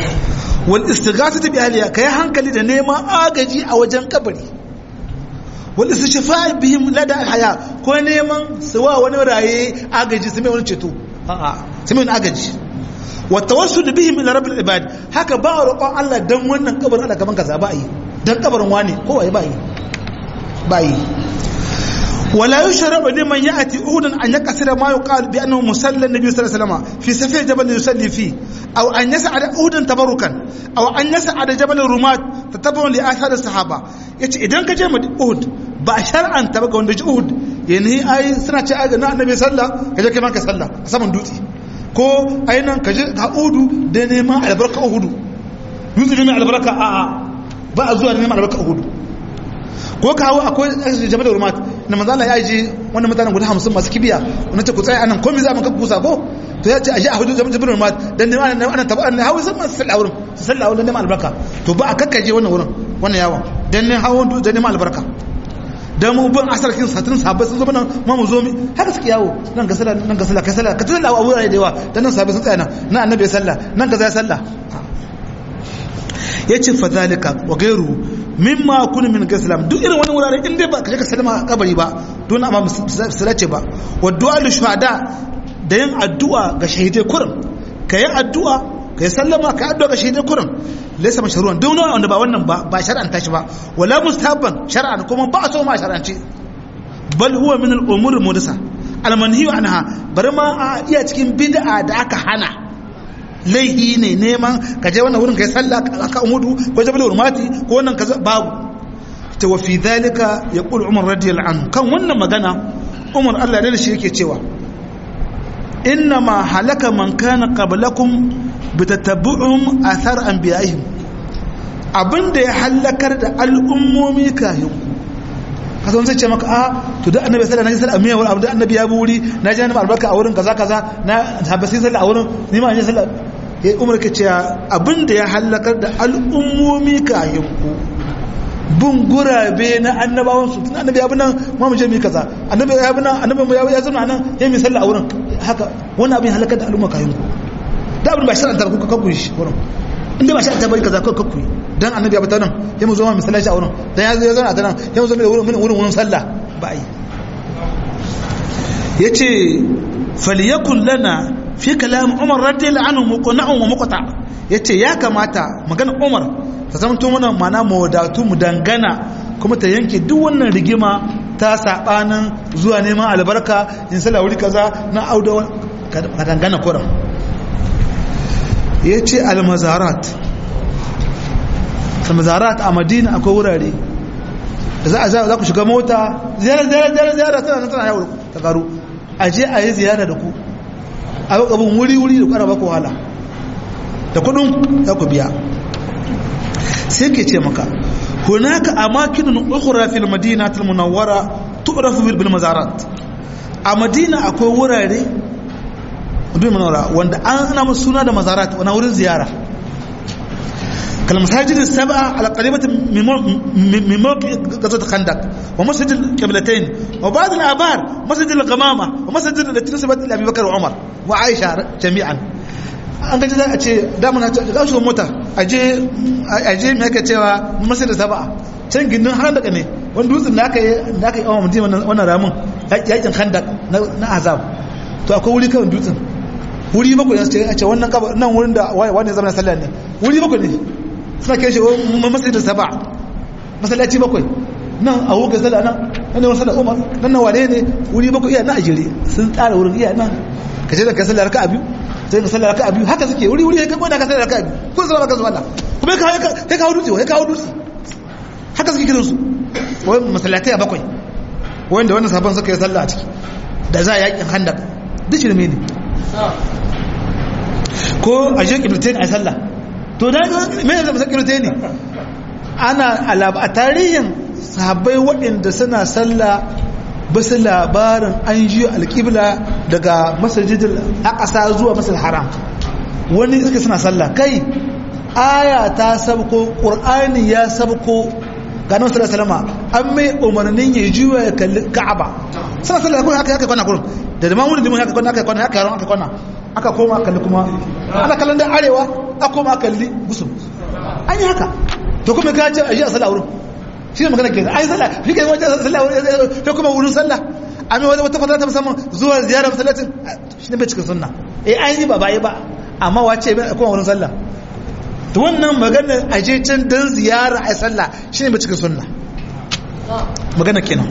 wal istighathatu bi ahliya ka yi hankali da neman agaji a wajen kabari wal istishfa'i bihim lada alhaya ko neman suwa wani raye agaji su mai wani ceto a'a su mai wani agaji wa tawassul bihim ila rabbil ibad haka ba roƙon Allah dan wannan kabarin Allah gaban kaza ba yi dan kabarin wani ko wai ba yi ba yi ولا يشرع لمن ياتي احدا ان يكسر ما يقال بانه مسلى النبي صلى الله عليه وسلم في سفير جبل يصلي فيه او ان يسعد احدا تبركا او ان يسعد جبل الرمات تتبعا لاثار الصحابه yace idan ka je mu Uhud ba shar'an ta ba ga wanda ji Uhud yani ai suna ce ai na annabi sallah ka je kai ma ka sallah a saman dutse ko ai nan ka je ka Uhud da neman albarka Uhud dutse ne albarka a a ba a zuwa neman albarka Uhud ko kawo akwai jabal rumat na manzo Allah ya ji wannan mutanen guda 50 masu kibiya wannan ce ku tsaya anan komai za mu ka kusa ko to ya ce aje a hudu jabal rumat dan ne wannan wannan tabu an hawo sun masu sallah wurin su sallah wurin neman albarka to ba a kakkaje wannan wurin wannan yawon dan ne hawo dan neman albarka dan mu bin asar kin satin sahabbai sun zo nan ma mu zo mi haka suke yawo nan ga sallah nan ga sallah kai sallah ka sallah a wurare da yawa dan nan sahabbai sun tsaya nan nan annabi ya sallah nan kaza ya sallah yace fa zalika wa gairu mimma kun min gaslam duk irin wani wurare inda ba ka je ka salama kabari ba don amma musulace ba wa du'a lil shuhada da yin addu'a ga shahidai kurin ka yi addu'a ka yi sallama ka yi addu'a ga shahidai kurin laysa mashru'an duk wani wanda ba wannan ba ba shar'an tashi ba wala mustahabban shar'an kuma ba so ma shar'anci bal huwa min al umur al mudasa al manhiyu anha bari ma iya cikin bid'a da aka hana laihi ne neman ka je wannan wurin kai sallah aka umudu ko jabal urmati ko wannan kaza babu ta wa fi dhalika yaqul umar radiyallahu anhu kan wannan magana umar Allah ne shi yake cewa inna ma halaka man kana qablakum bitatabbu'um athar anbiya'ihim abinda ya halakar da al'ummomi kayan ku ka san sai ce maka a to da annabi sallallahu alaihi wasallam mai wani abu da annabi ya bi wuri na ji annabi albarka a wurin kaza kaza na tabbasi sallallahu a wurin ni ma ji sallallahu ya umar ka ce abinda ya halakar da al'ummomi kayan ku bin gurabe na annabawan su tun annabi ya bi nan ma mu je mu kaza annabi ya bi nan annabi ya zama nan ya mi sallah a wurin haka wani abin halakar da al'umma kayan ku da abin ba shi rantar kuka kakku shi wurin inda ba shi ta bari kaza kakku yi dan annabi ya bata nan ya mu zo ma misalan shi a wurin dan ya zo ya zauna ta nan ya mu zo mai wurin wurin wurin sallah ba yi yace falyakun lana fi kalam umar radiyallahu anhu muqna'un wa muqta yace ya kamata magana umar ta zama to mana mana mu wadatu mu dangana kuma ta yanke duk wannan rigima ta sabanin zuwa neman albarka in sallah wuri kaza na auda ka dangana kuran yace al-mazarat al-mazarat a madina akwai wurare da za a za ku shiga mota ziyara ziyara ziyara ziyara tana tana yawo ta karu a je a yi ziyara da ku a yi abin wuri wuri da kwara baku wahala da kudin za ku biya sai ke ce maka hunaka amakinun ukhra fil madinatil munawwara tu'rafu bil mazarat a madina akwai wurare bil munawwara wanda an ana musu suna da mazarat wani wurin ziyara كالمساجد السبعة على قريبة من موقع غزوة خندق ومسجد القبلتين وبعض الآبار مسجد الغمامة ومسجد التي نسبت لأبي بكر وعمر وعائشة جميعا an gaji za a ce damuna za su mota a je mai aka cewa masu da saba can gindin handak ne wani dutsen da aka yi da aka yi awon mutum wannan ramin yakin handak na azab to akwai wuri kawai dutsen wuri bakwai ne a ce wannan kaba nan wurin da wani zama na sallah ne wuri bakwai ne suna kai shi masjid da saba masallaci bakwai nan a wuga sallah nan nan ne wani sallah umar nan na wane ne wuri bakwai iya na ajire sun tsara wurin iya nan ka ce da ka sallah raka'a biyu sai ka sallah raka'a biyu haka suke wuri wuri kai ko da ka sallah raka'a biyu ko sallah ka zuwa kuma kai kawo dutse kai kawo dutse haka suke kiransu wai masallatai bakwai wanda wannan sabon suka yi sallah a ciki da za a yakin handak duk shirme ne ko a je kibirte a sallah to da me ya zama kibirte ne ana alaba a tarihin sahabbai waɗanda suna sallah basu labarin an ji alƙibla daga masajidul aqsa zuwa masal haram wani suka suna sallah kai aya ta sabko qur'ani ya sabko ga nan sallallahu alaihi wasallam an mai umarnin ya juya ya kalli ka'aba sallallahu alaihi wasallam haka haka kwana kullum da da mamunin da mun haka kwana haka kwana haka yaron haka kwana aka koma kalli kuma ana kallon da arewa aka koma kalli gusum an yi haka to kuma ka ce aje a sallah wurin shi ne magana kenan ai sallah shi ke wajen sallah sai kuma wurin sallah amma wata wata fata ta musamman zuwa ziyarar masallacin shi ne bai cikin sunna eh ai ni ba ba ba amma wace bai kuma wurin sallah to wannan magana aje can dan ziyara ai sallah shi ne bai cikin sunna magana kenan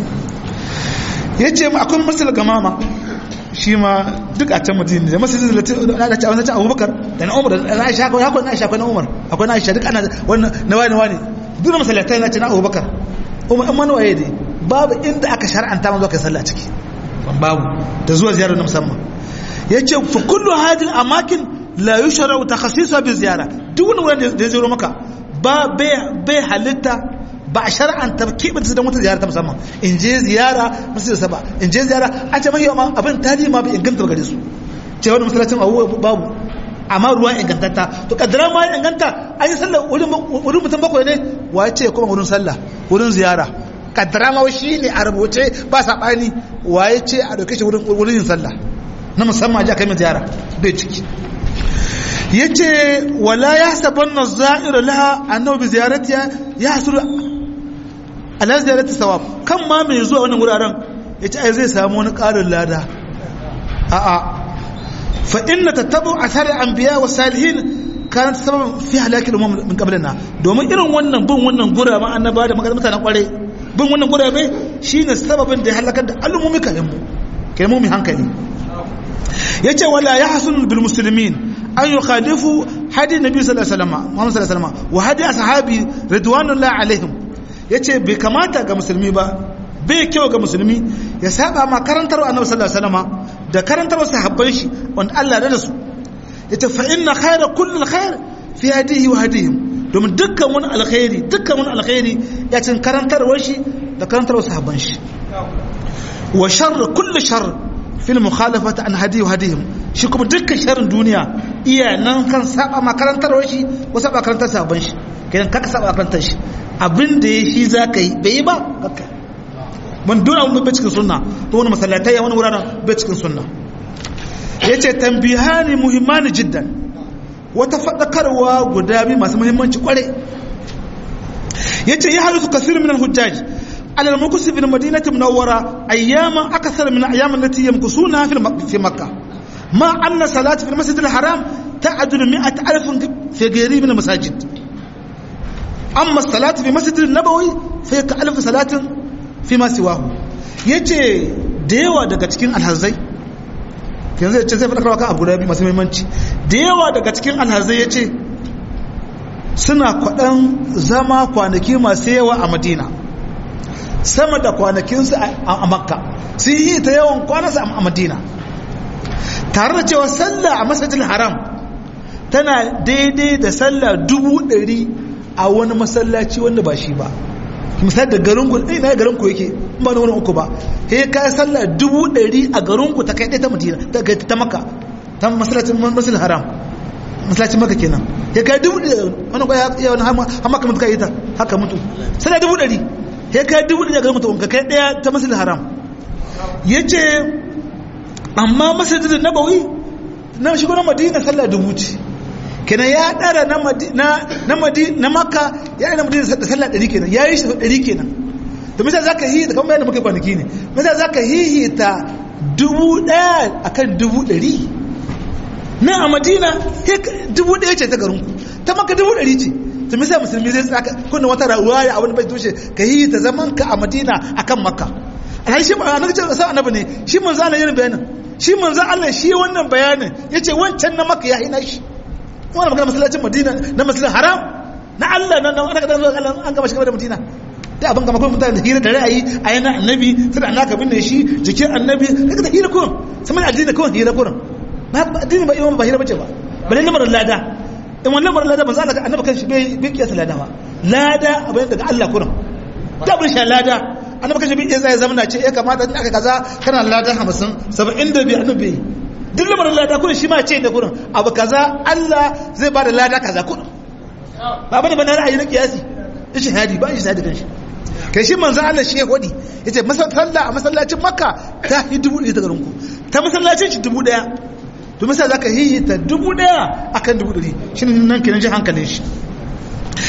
yace mu akwai masal gamama shi ma duk a can mutum da masjidin da ta wani abubakar da na umar da na aisha akwai akwai na aisha akwai na umar akwai na aisha duk ana wannan na wani wani duk na masallatai na ce na abubakar umar an manu waye ne babu inda aka shar'anta mazuwa kai sallah ciki babu da zuwa ziyarar na musamman ya ce fa kullu hadin amakin la yushra'u takhassisuha bi ziyara duk wani wurin da ya zo maka ba bai halitta ba a shar'anta keɓe ta don wata ziyara ta musamman in je ziyara masu da ba in je ziyara an ce mahiyawa ma abin tarihi ma bai inganta gare su ce wani masallacin abubuwa babu amma ruwa ingantatta to kaddara ma ya inganta an yi sallah wurin mutum bakwai ne wa ya ce kuma wurin sallah wurin ziyara kaddara ma shi ne a rubuce ba saɓani wa ya ce a ɗauke shi wurin yin sallah na musamman a kai mai ziyara bai ciki ya ce wala ya saban na za'iru laha annabi ziyaratiya ya hasuru ala ziyarati sawab kan ma mai zuwa wannan wuraren ya ce ai zai samu wani ƙarin lada a'a fa inna tattabu athar anbiya wa salihin kanat sababan fi halakil umam min qablina domin irin wannan bin wannan gura ma annaba da magana mutanen kware bin wannan gura bai shine sababin da ya halakar da al'ummi kan mu kai mu mi hankali yace wala yahsun bil muslimin an yukhalifu hadi nabi sallallahu alaihi wasallam muhammad sallallahu alaihi wasallam wa hadi ashabi ridwanullahi alaihim yace bai kamata ga musulmi ba bai kyau ga musulmi ya saba ma karantar annabi sallallahu alaihi wasallam da karantar sahabban shi wanda Allah da su yace fa inna khayra kullu khair fi hadihi wa hadihim domin dukkan wani alkhairi dukkan wani alkhairi ya cin karantarwar shi da karantarwar sahabban shi wa sharr kullu sharr fil mukhalafati an hadihi wa hadihim shi kuma dukkan sharrin duniya iya nan kan saba ma karantarwar shi ko saba karantar sahabban shi kidan kaka saba karantar shi abin da ya shi zaka yi bai yi ba kaka man dole abin bai cikin sunna to wani masallatai ya wani wuraren bai cikin sunna yace tambihani muhimmani jiddan wata fadakarwa guda biyu masu muhimmanci kware yace ya halu kasir min al-hujjaj على المكس في المدينة المنورة أياما أكثر من أيام التي يمكسونها في مكة ما أن صلاة في المسجد الحرام تعدل مئة ألف في غيره من المساجد أما الصلاة في مسجد النبوي فهي كألف صلاة فيما سواه يجي ديوة daga cikin alhazai yanzu ya ce zai faɗa kan abu da masu muhimmanci da yawa daga cikin alhazai ya ce suna kwaɗan zama kwanaki masu yawa a madina sama da kwanakinsu a makka sun yi ta yawan kwanansu a madina tare da cewa sallah a masajin haram tana daidai da sallah dubu ɗari a wani masallaci wanda ba shi ba misali da garin ku na garin ku yake ba na wani uku ba he ka sallah dubu ɗari a garin ku ta kai ɗaya ta madina ta kai ta maka ta masallacin masallacin haram masallacin maka kenan he ka dubu ɗari wani kwaya ya wani hama kamar ka yi ta haka mutu sallah dubu ɗari he ka dubu ɗari a garin mutu ka kai ɗaya ta masallacin haram ya ce amma masallacin nabawi na shigo na madina sallah dubu ce kenan ya dara na na maka ya na madina da sallah ɗari kenan ya yi shi ɗari kenan da misali za ka yi da kamar yadda muka kwanaki ne misali za ka yi ta dubu ɗaya a kan dubu ɗari na a madina dubu ɗaya ce ta garinku ta maka dubu ɗari ce ta misali musulmi zai tsaka kuna wata rayuwa ya abin bai toshe ka yi ta zaman ka a madina a kan maka alhali shi a nan ce sa annabi ne shi manzo Allah yin bayanin shi manzo Allah shi wannan bayanin yace wancan na maka ya hina shi wannan magana masallacin madina na masallacin haram na Allah na ana kadan zuwa Allah an gama shiga da madina da abin gama kuma mutane da hira da ra'ayi a yana annabi sai da annaka binne shi jikin annabi kaga da hira kurin sai addini kurin hira kurin ba addini ba imam ba hira bace ba balle lamarin lada in wannan lamarin lada manzo Allah annabi kanshi bai bai kiyasa lada ba lada abin daga Allah kurin da abin sha lada annabi kanshi bai zai zama ce ya kamata in aka kaza kana lada 50 72 annabi duk lamarin lada kurin shi ma ce da kurin abu kaza Allah zai ba da lada kaza kurin ba bane bane ra'ayi na kiyasi ishi hadi ba shi hadi kanshi kai shi manzo Allah shi hodi yace masallalla a masallacin Makka ta yi dubu ɗaya ta garin ku ta masallacin shi dubu ɗaya to misali zaka yi ta dubu ɗaya akan dubu ɗari shi nan kenan jin hankalin shi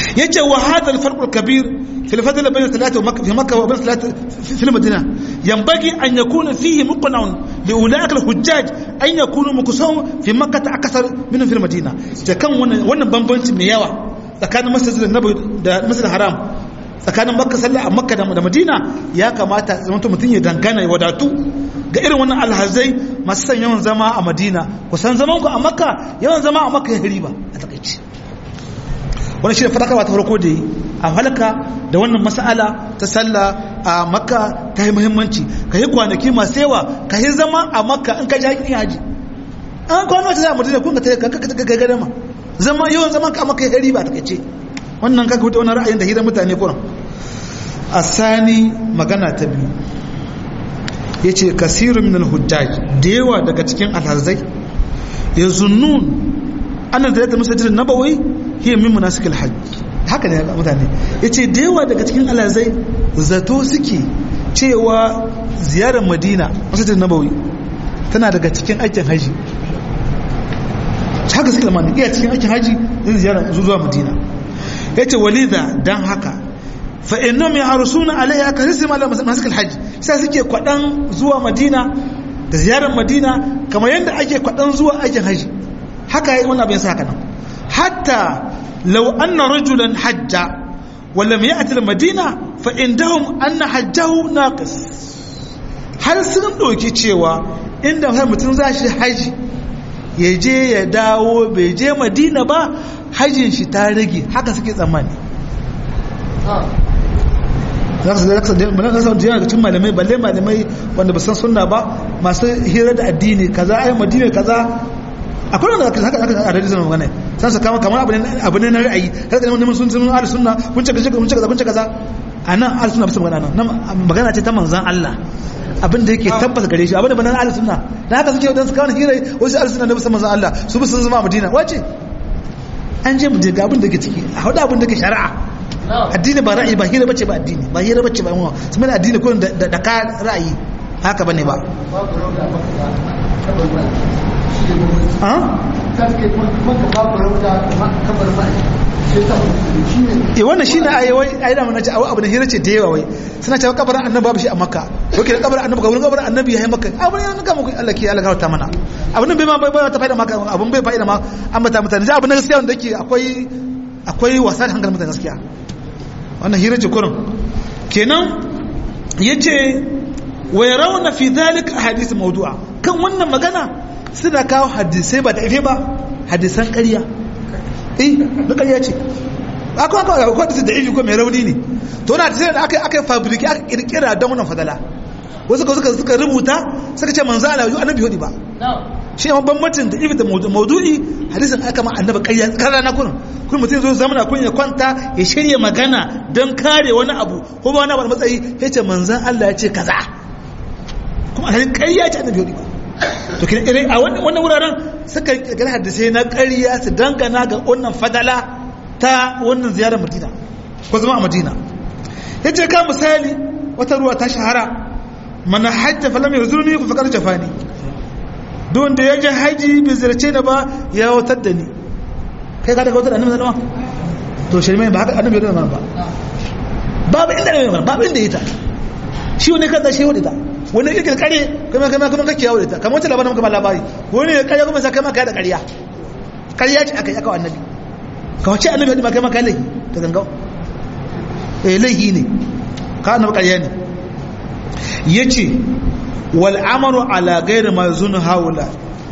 yace wa hadha al-farq al-kabir fi al-fadl bayna salati wa makkah fi makkah wa bayna salati fi al-madina yanbaghi an yakuna fihi muqna'un li ulaika al-hujjaj an yakunu muqsam fi makkah akthar min fi al-madina ta kan wannan wannan bambanci mai yawa tsakanin masjid nabawi da masjid haram tsakanin makka sallah a makka da madina ya kamata zama mutum ya dangana ya wadatu ga irin wannan alhazai masu son yawan zama a madina kusan zaman ku a makka yawan zama a makka ya riba a takaici wani shi da fadakarwa ta farko da yi a halaka da wannan mas'ala ta sallah a makka ta yi muhimmanci ka yi kwanaki masu yawa ka yi zama a makka in ka ji haƙin haji an kwana wata za a madina kun ka ta gagara ma zama yawan zaman ka a makka ya riba a takaice wannan kaka wuce wani ra'ayin da hirar mutane kuran a sani magana ta biyu ya ce kasiru min hujjaj da yawa daga cikin alhazai ya zunnun ana da yadda masajid nabawai hiya min munasikil hajj haka ne ga mutane ya ce da yawa daga cikin alhazai zato suke cewa ziyarar madina masajid nabawi tana daga cikin aikin haji haka suke lamani iya cikin aikin haji zai ziyarar zuwa madina ya ce walida don haka fa'innom ya haru suna alaiya ka risi mala masu hajji sai suke kwaɗan zuwa madina da ziyarar madina kamar yadda ake kwaɗan zuwa aikin hajji haka yi wani abin sa haka nan hatta lau an na rajulan hajja wala mai atil madina fa'in dahun an na hajjahu na har sun ɗauki cewa inda mutum za shi hajji ya je ya dawo bai je madina ba hajjin shi ta rage haka suke tsammani za ka zaka da mana san jiya ga cikin malamai balle malamai wanda ba san sunna ba masu hira da addini kaza ai madina kaza akwai wanda haka haka a radiyon magana san su kama kamar abu ne abu ne na ra'ayi haka ne mun sun sun ahli sunna kun ce kaza kun ce kaza kun ce kaza anan ahli sunna bisa magana nan magana ce ta manzon Allah abin da yake tabbata gare shi abin da banan ahli sunna dan haka suke wadansu kawo hira wasu ahli sunna da bisa manzon Allah su bisa sun zama a Madina wace an je mu je ga abin da ke ciki a hada abin da ke shari'a addini ba ra'ayi ba hira bace ba addini ba hira bace ba mu su mana addini kullun da da ka ra'ayi haka bane ba ha e wannan shine ayi wai ayi da mun ce abu da hira ce da yawa wai suna cewa kabarin annabi babu shi a makka wake da kabarin annabi kabarin kabarin annabi ya yi makka abu ne nan kama Allah ke Allah ta mana abu nan bai ma bai ta faida maka abun bai faida ma an bata mutane sai abu na gaskiya wanda yake akwai akwai wasa da hankalin mutane gaskiya wannan hira ce kurin kenan yace wa yarawna fi dhalika ahadith mawdu'a kan wannan magana suna kawo hadisai ba da ife ba hadisan ƙarya eh na ƙarya ce akwai akwai akwai hadisi da ifi ko mai rauni ne to na hadisai da aka aka fabriki aka kirkira don wannan fadala wasu ka suka suka rubuta suka ce manzo Allah annabi hudi ba shi ne bambancin da ifi da maudu'i hadisin aka ma annabi ƙarya karara na kurin kun mutum zo zamana kun ya kwanta ya shirya magana don kare wani abu ko ba wani abu matsayi ya ce manzan Allah ya ce kaza kuma alhalin ƙarya ce annabi hudi ba to kina irin a wannan wuraren suka kirkiri hadisai na ƙarya su dangana ga wannan fadala ta wannan ziyarar madina ko zama a madina ya ce ka misali wata ruwa ta shahara mana hajja falam ya zurni ku fakar jafani don da ya je haji bai zirce da ba ya wutar da ni kai ka daga wutar annabi zalama to shirme ba haka annabi zalama ba babu inda ne babu inda ita shi wani kan da shi wadita wani yake kare kuma kuma kuma kake yawo da ta kamar wata labarin kuma labari wani ya kare kuma sai kai maka da ƙarya ƙarya ce aka yi aka annabi ka wace annabi ba kai maka laifi ta gangau eh laifi ne ka annabi ƙarya ne yace wal amru ala ghairi ma zun haula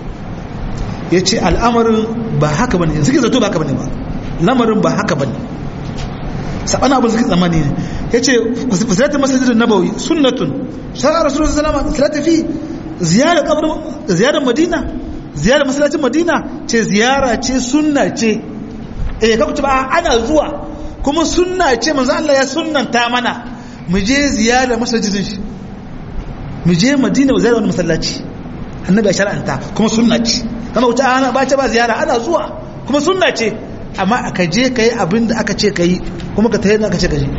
yace al'amarin ba haka bane suke zato ba haka bane ba lamarin ba haka bane sabana abin suke tsammani ne yace fasalatul masjidin nabawi sunnatun shara rasulullahi sallallahu alaihi wasallam fi ziyara kabarin ziyarar madina ziyarar masallacin madina ce ziyara ce sunna ce eh ka kuta ba ana zuwa kuma sunna ce manzo Allah ya sunnanta mana mu je ziyara masallacin shi mu je madina mu ziyara wani masallaci annabi ya shar'anta kuma sunna ce kama wuta ana ba ce ba ziyara ana zuwa kuma sunna ce amma ka je ka yi abin da aka ce ka yi kuma ka tayi da aka ce ka je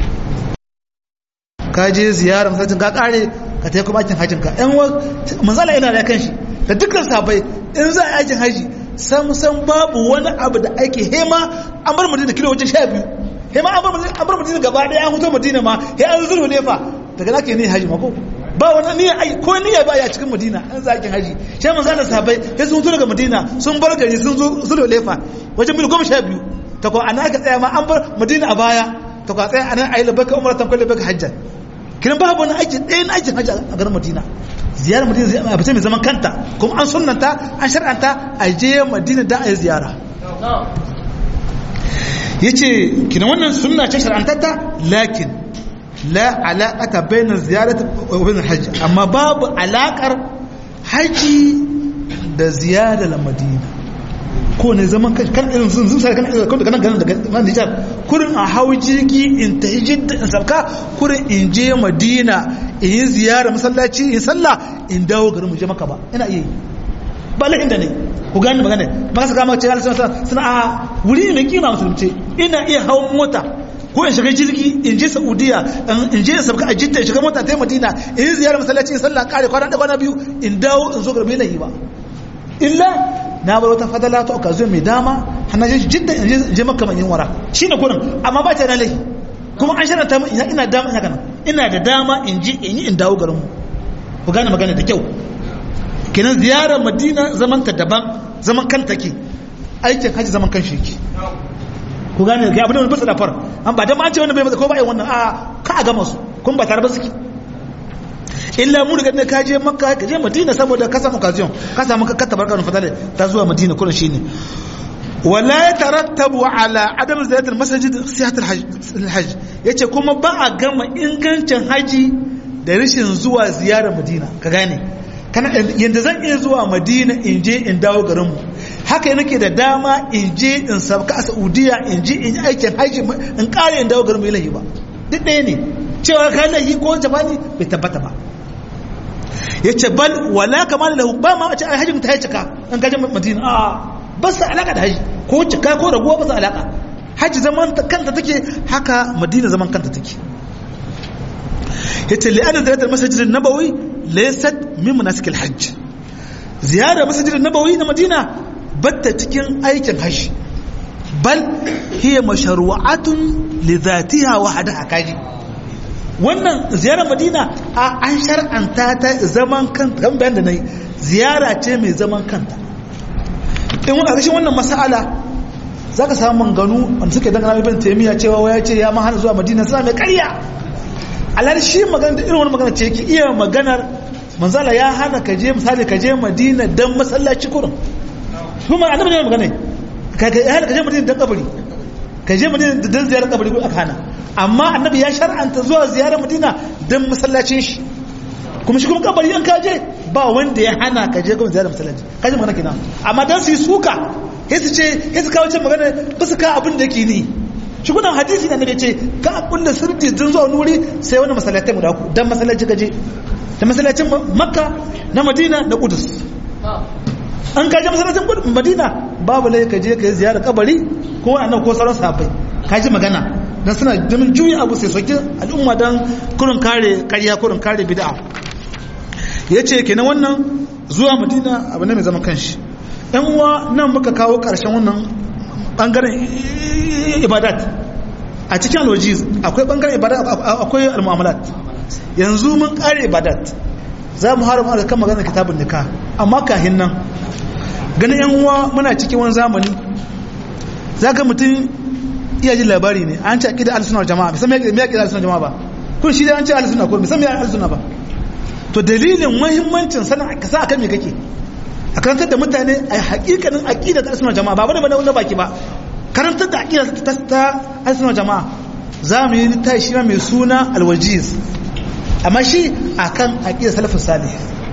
ka je ziyara masallacin ka kare ka tayi kuma aikin hajjin ka yan manzala yana da kanshi da dukkan sahabbai in za a aikin haji sam sam babu wani abu da ake hema an bar mutum da kilo wajen sha biyu he ma an bar madina gaba daya an huto madina ma he an zuru lefa daga nake ne haji mako ba wani niyya ai ko niyya ba ya cikin madina an zakin haji sai manzo da sahabbai sai sun zo daga madina sun bar gari sun zo zuru lefa wajen mil goma sha biyu ta ko ana ka tsaya ma an bar madina a baya ta ko tsaya anan ayi labaka umratan kullu baka hajjan kiran babu wani aiki ɗaya na aikin haji a garin madina ziyarar madina abu ce mai zaman kanta kuma an sunanta an shar'anta a je madina da a yi ziyara ya ce kina wannan sunna ce shar'antatta lakin la alaƙata bayan ziyarar bayan hajji amma babu alaƙar haji da ziyarar madina ko ne zaman kan irin sun zuwa kan irin kan ganin daga nan Nijar kurin a hau jirgi in ta jidda in sabka kurin in je Madina in yi ziyara masallaci in sallah in dawo garin mu je maka ba ina iya yi ba lahin da ne ku gane magana ba su kama cewa suna suna a wuri mai kima musulunci ina iya hawan mota ko in shiga jirgi in je Saudiya in je in sabka a jidda in shiga mota ta Madina in yi ziyara masallaci in sallah kare kwana da kwana biyu in dawo in zo garin lahi ba illa na bar wata fadala ta okazo mai dama hana je jidda in je makka mai wara shine kurin amma ba ta na lahi kuma an sharanta min ina ina dama ina kana ina da dama in ji in yi in dawo garin mu ku gane magana da kyau kenan ziyarar madina zaman ta daban zaman kan take aikin haji zaman kan sheki ku gane ga abin da wani bisa da far an ba da ma an ce wannan bai ko ba ai wannan a ka a gama su kun ba tare ba suke illa mu daga ka je makka ka je madina saboda ka samu occasion ka samu ka tabar kan fadale ta zuwa madina kullun shine wala yatarattabu ala adam ziyarat almasjid sihat alhajj yace kuma ba a gama ingancin haji da rashin zuwa ziyarar madina ka gane kana yanda zan iya zuwa madina in je in dawo garin mu haka nake da dama in je in sabka a saudiya in je in yi aikin haji in kare in dawo garin mu ilahi ba duk ɗaya ne cewa ka lahi ko jabani bai tabbata ba ya ce bal wala kamar lahu ba ma a ce hajjin ta yi cika an gajin madina a ba su alaka da haji ko cika ko raguwa ba su alaka haji zaman kanta take haka madina zaman kanta take ya ce li'adar ziyartar masajidin nabawi laysat min munasikil hajj ziyarar masajidin nabawi na madina batta cikin aikin hajji bal hiya mashru'atun li dhatiha wahdaha kaji wannan ziyarar madina a an shar'anta ta zaman kanta kan bayan da na yi ziyara ce mai zaman kanta in wani ƙarshen wannan masala za ka samu manganu wanda suke dangana ibn taimiyya cewa waya ce ya mahana zuwa madina suna mai ƙarya alhali shi magana da irin wani magana ce yake iya maganar manzala ya hana ka je misali ka je madina don masallaci kurin kuma annabi ne magana ka hana ka je madina don kabari ka je madina don ziyarar kabari ko aka hana amma annabi ya shar'anta zuwa ziyarar madina don masallacin shi kuma shi kuma kabari an kaje ba wanda ya hana ka je kuma ziyarar masallaci kaje magana kenan amma dan su yi suka sai su ce sai su kawo ce magana ba su ka abin da yake ni shi kuma hadisi da annabi ce ka kulla sirti din zuwa nuri sai wani masallatai mu da ku dan masallaci kaje da masallacin makka na madina da kudus an kaje masallacin madina babu lai ka je ka yi ziyarar kabari ko annabi ko sauran sahabbai kaji magana dan suna domin juya abu sai soke al'umma dan kurin kare karya kurin kare bid'a yace kenan wannan zuwa madina abu ne mai zaman kanshi ɗan uwa nan muka kawo ƙarshen wannan bangaren ibadat a cikin alwajiz akwai bangaren ibadat akwai almu'amalat yanzu mun kare ibadat za mu harama da kan maganar kitabun nikah amma kahin nan ganin yan uwa muna cikin wani zamani zaka mutum iya jin labari ne an ce aqida al-sunna jama'a bisan me aqida al-sunna jama'a ba kun shi da an ce al-sunna ko bisan me al-sunna ba to dalilin muhimmancin sanin ka sa akan me kake a karantar da mutane a hakikanin aqida ta al-sunna jama'a ba bane bane wannan baki ba karantar da aqida ta ta al-sunna jama'a za mu yi littafi shi mai suna al-wajiz amma shi akan aqida salafus salih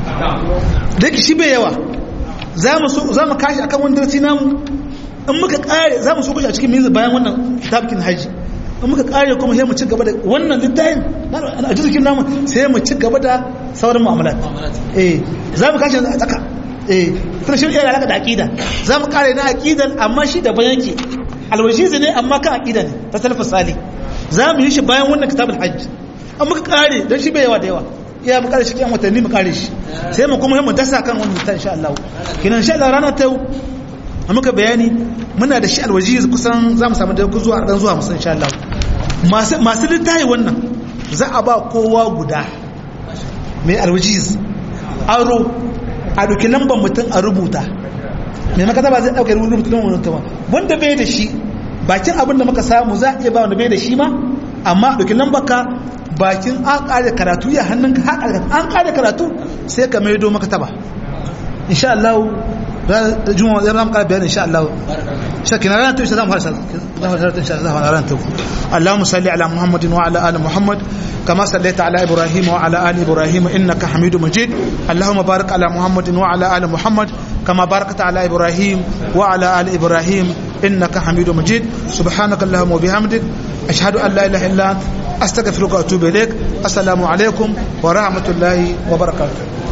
da shi bai yawa za mu so za mu kashi akan wani darasi namu in muka kare za mu so kushi a cikin mizu bayan wannan kitabkin haji in muka kare kuma sai mu ci gaba da wannan littafin a jikin namu sai mu ci gaba da sauran mu'amalat eh za mu kashi a tsaka eh tana shi yana alaka da aqida za mu kare na aqidan amma shi da bayan yake alwajizi ne amma kan aqida ne ta salafus salih za mu yi shi bayan wannan kitabul hajj an muka kare dan shi bai yawa da yawa iya mu kare shi kiyan watanni mu kare shi sai mu kuma mu dasa kan wannan littafin insha Allah kinan insha Allah ranar ta yau muka bayani muna da shi alwajiz kusan za mu samu da zuwa dan zuwa musan insha Allah masu littafi wannan za a ba kowa guda mai alwajiz aro a duki lambar mutum a rubuta mai makata ba zai ɗauka rubuta lambar mutum ba wanda bai da shi bakin abin da muka samu za a iya ba wanda bai da shi ma amma a duki lambar ka bakin an ƙare karatu ya hannun ka an ƙare karatu sai ka maido makataba insha Allah juma'a zai ramu ƙara bayani insha Allah شكرا لا تنسى ذا مهرسل ذا تنسى ذا مهرسل اللهم صل على محمد وعلى ال محمد كما صليت على ابراهيم وعلى ال ابراهيم انك حميد مجيد اللهم بارك على محمد وعلى ال محمد كما باركت على ابراهيم وعلى ال ابراهيم انك حميد مجيد سبحانك اللهم وبحمدك اشهد ان لا اله الا انت استغفرك واتوب اليك السلام عليكم ورحمه الله وبركاته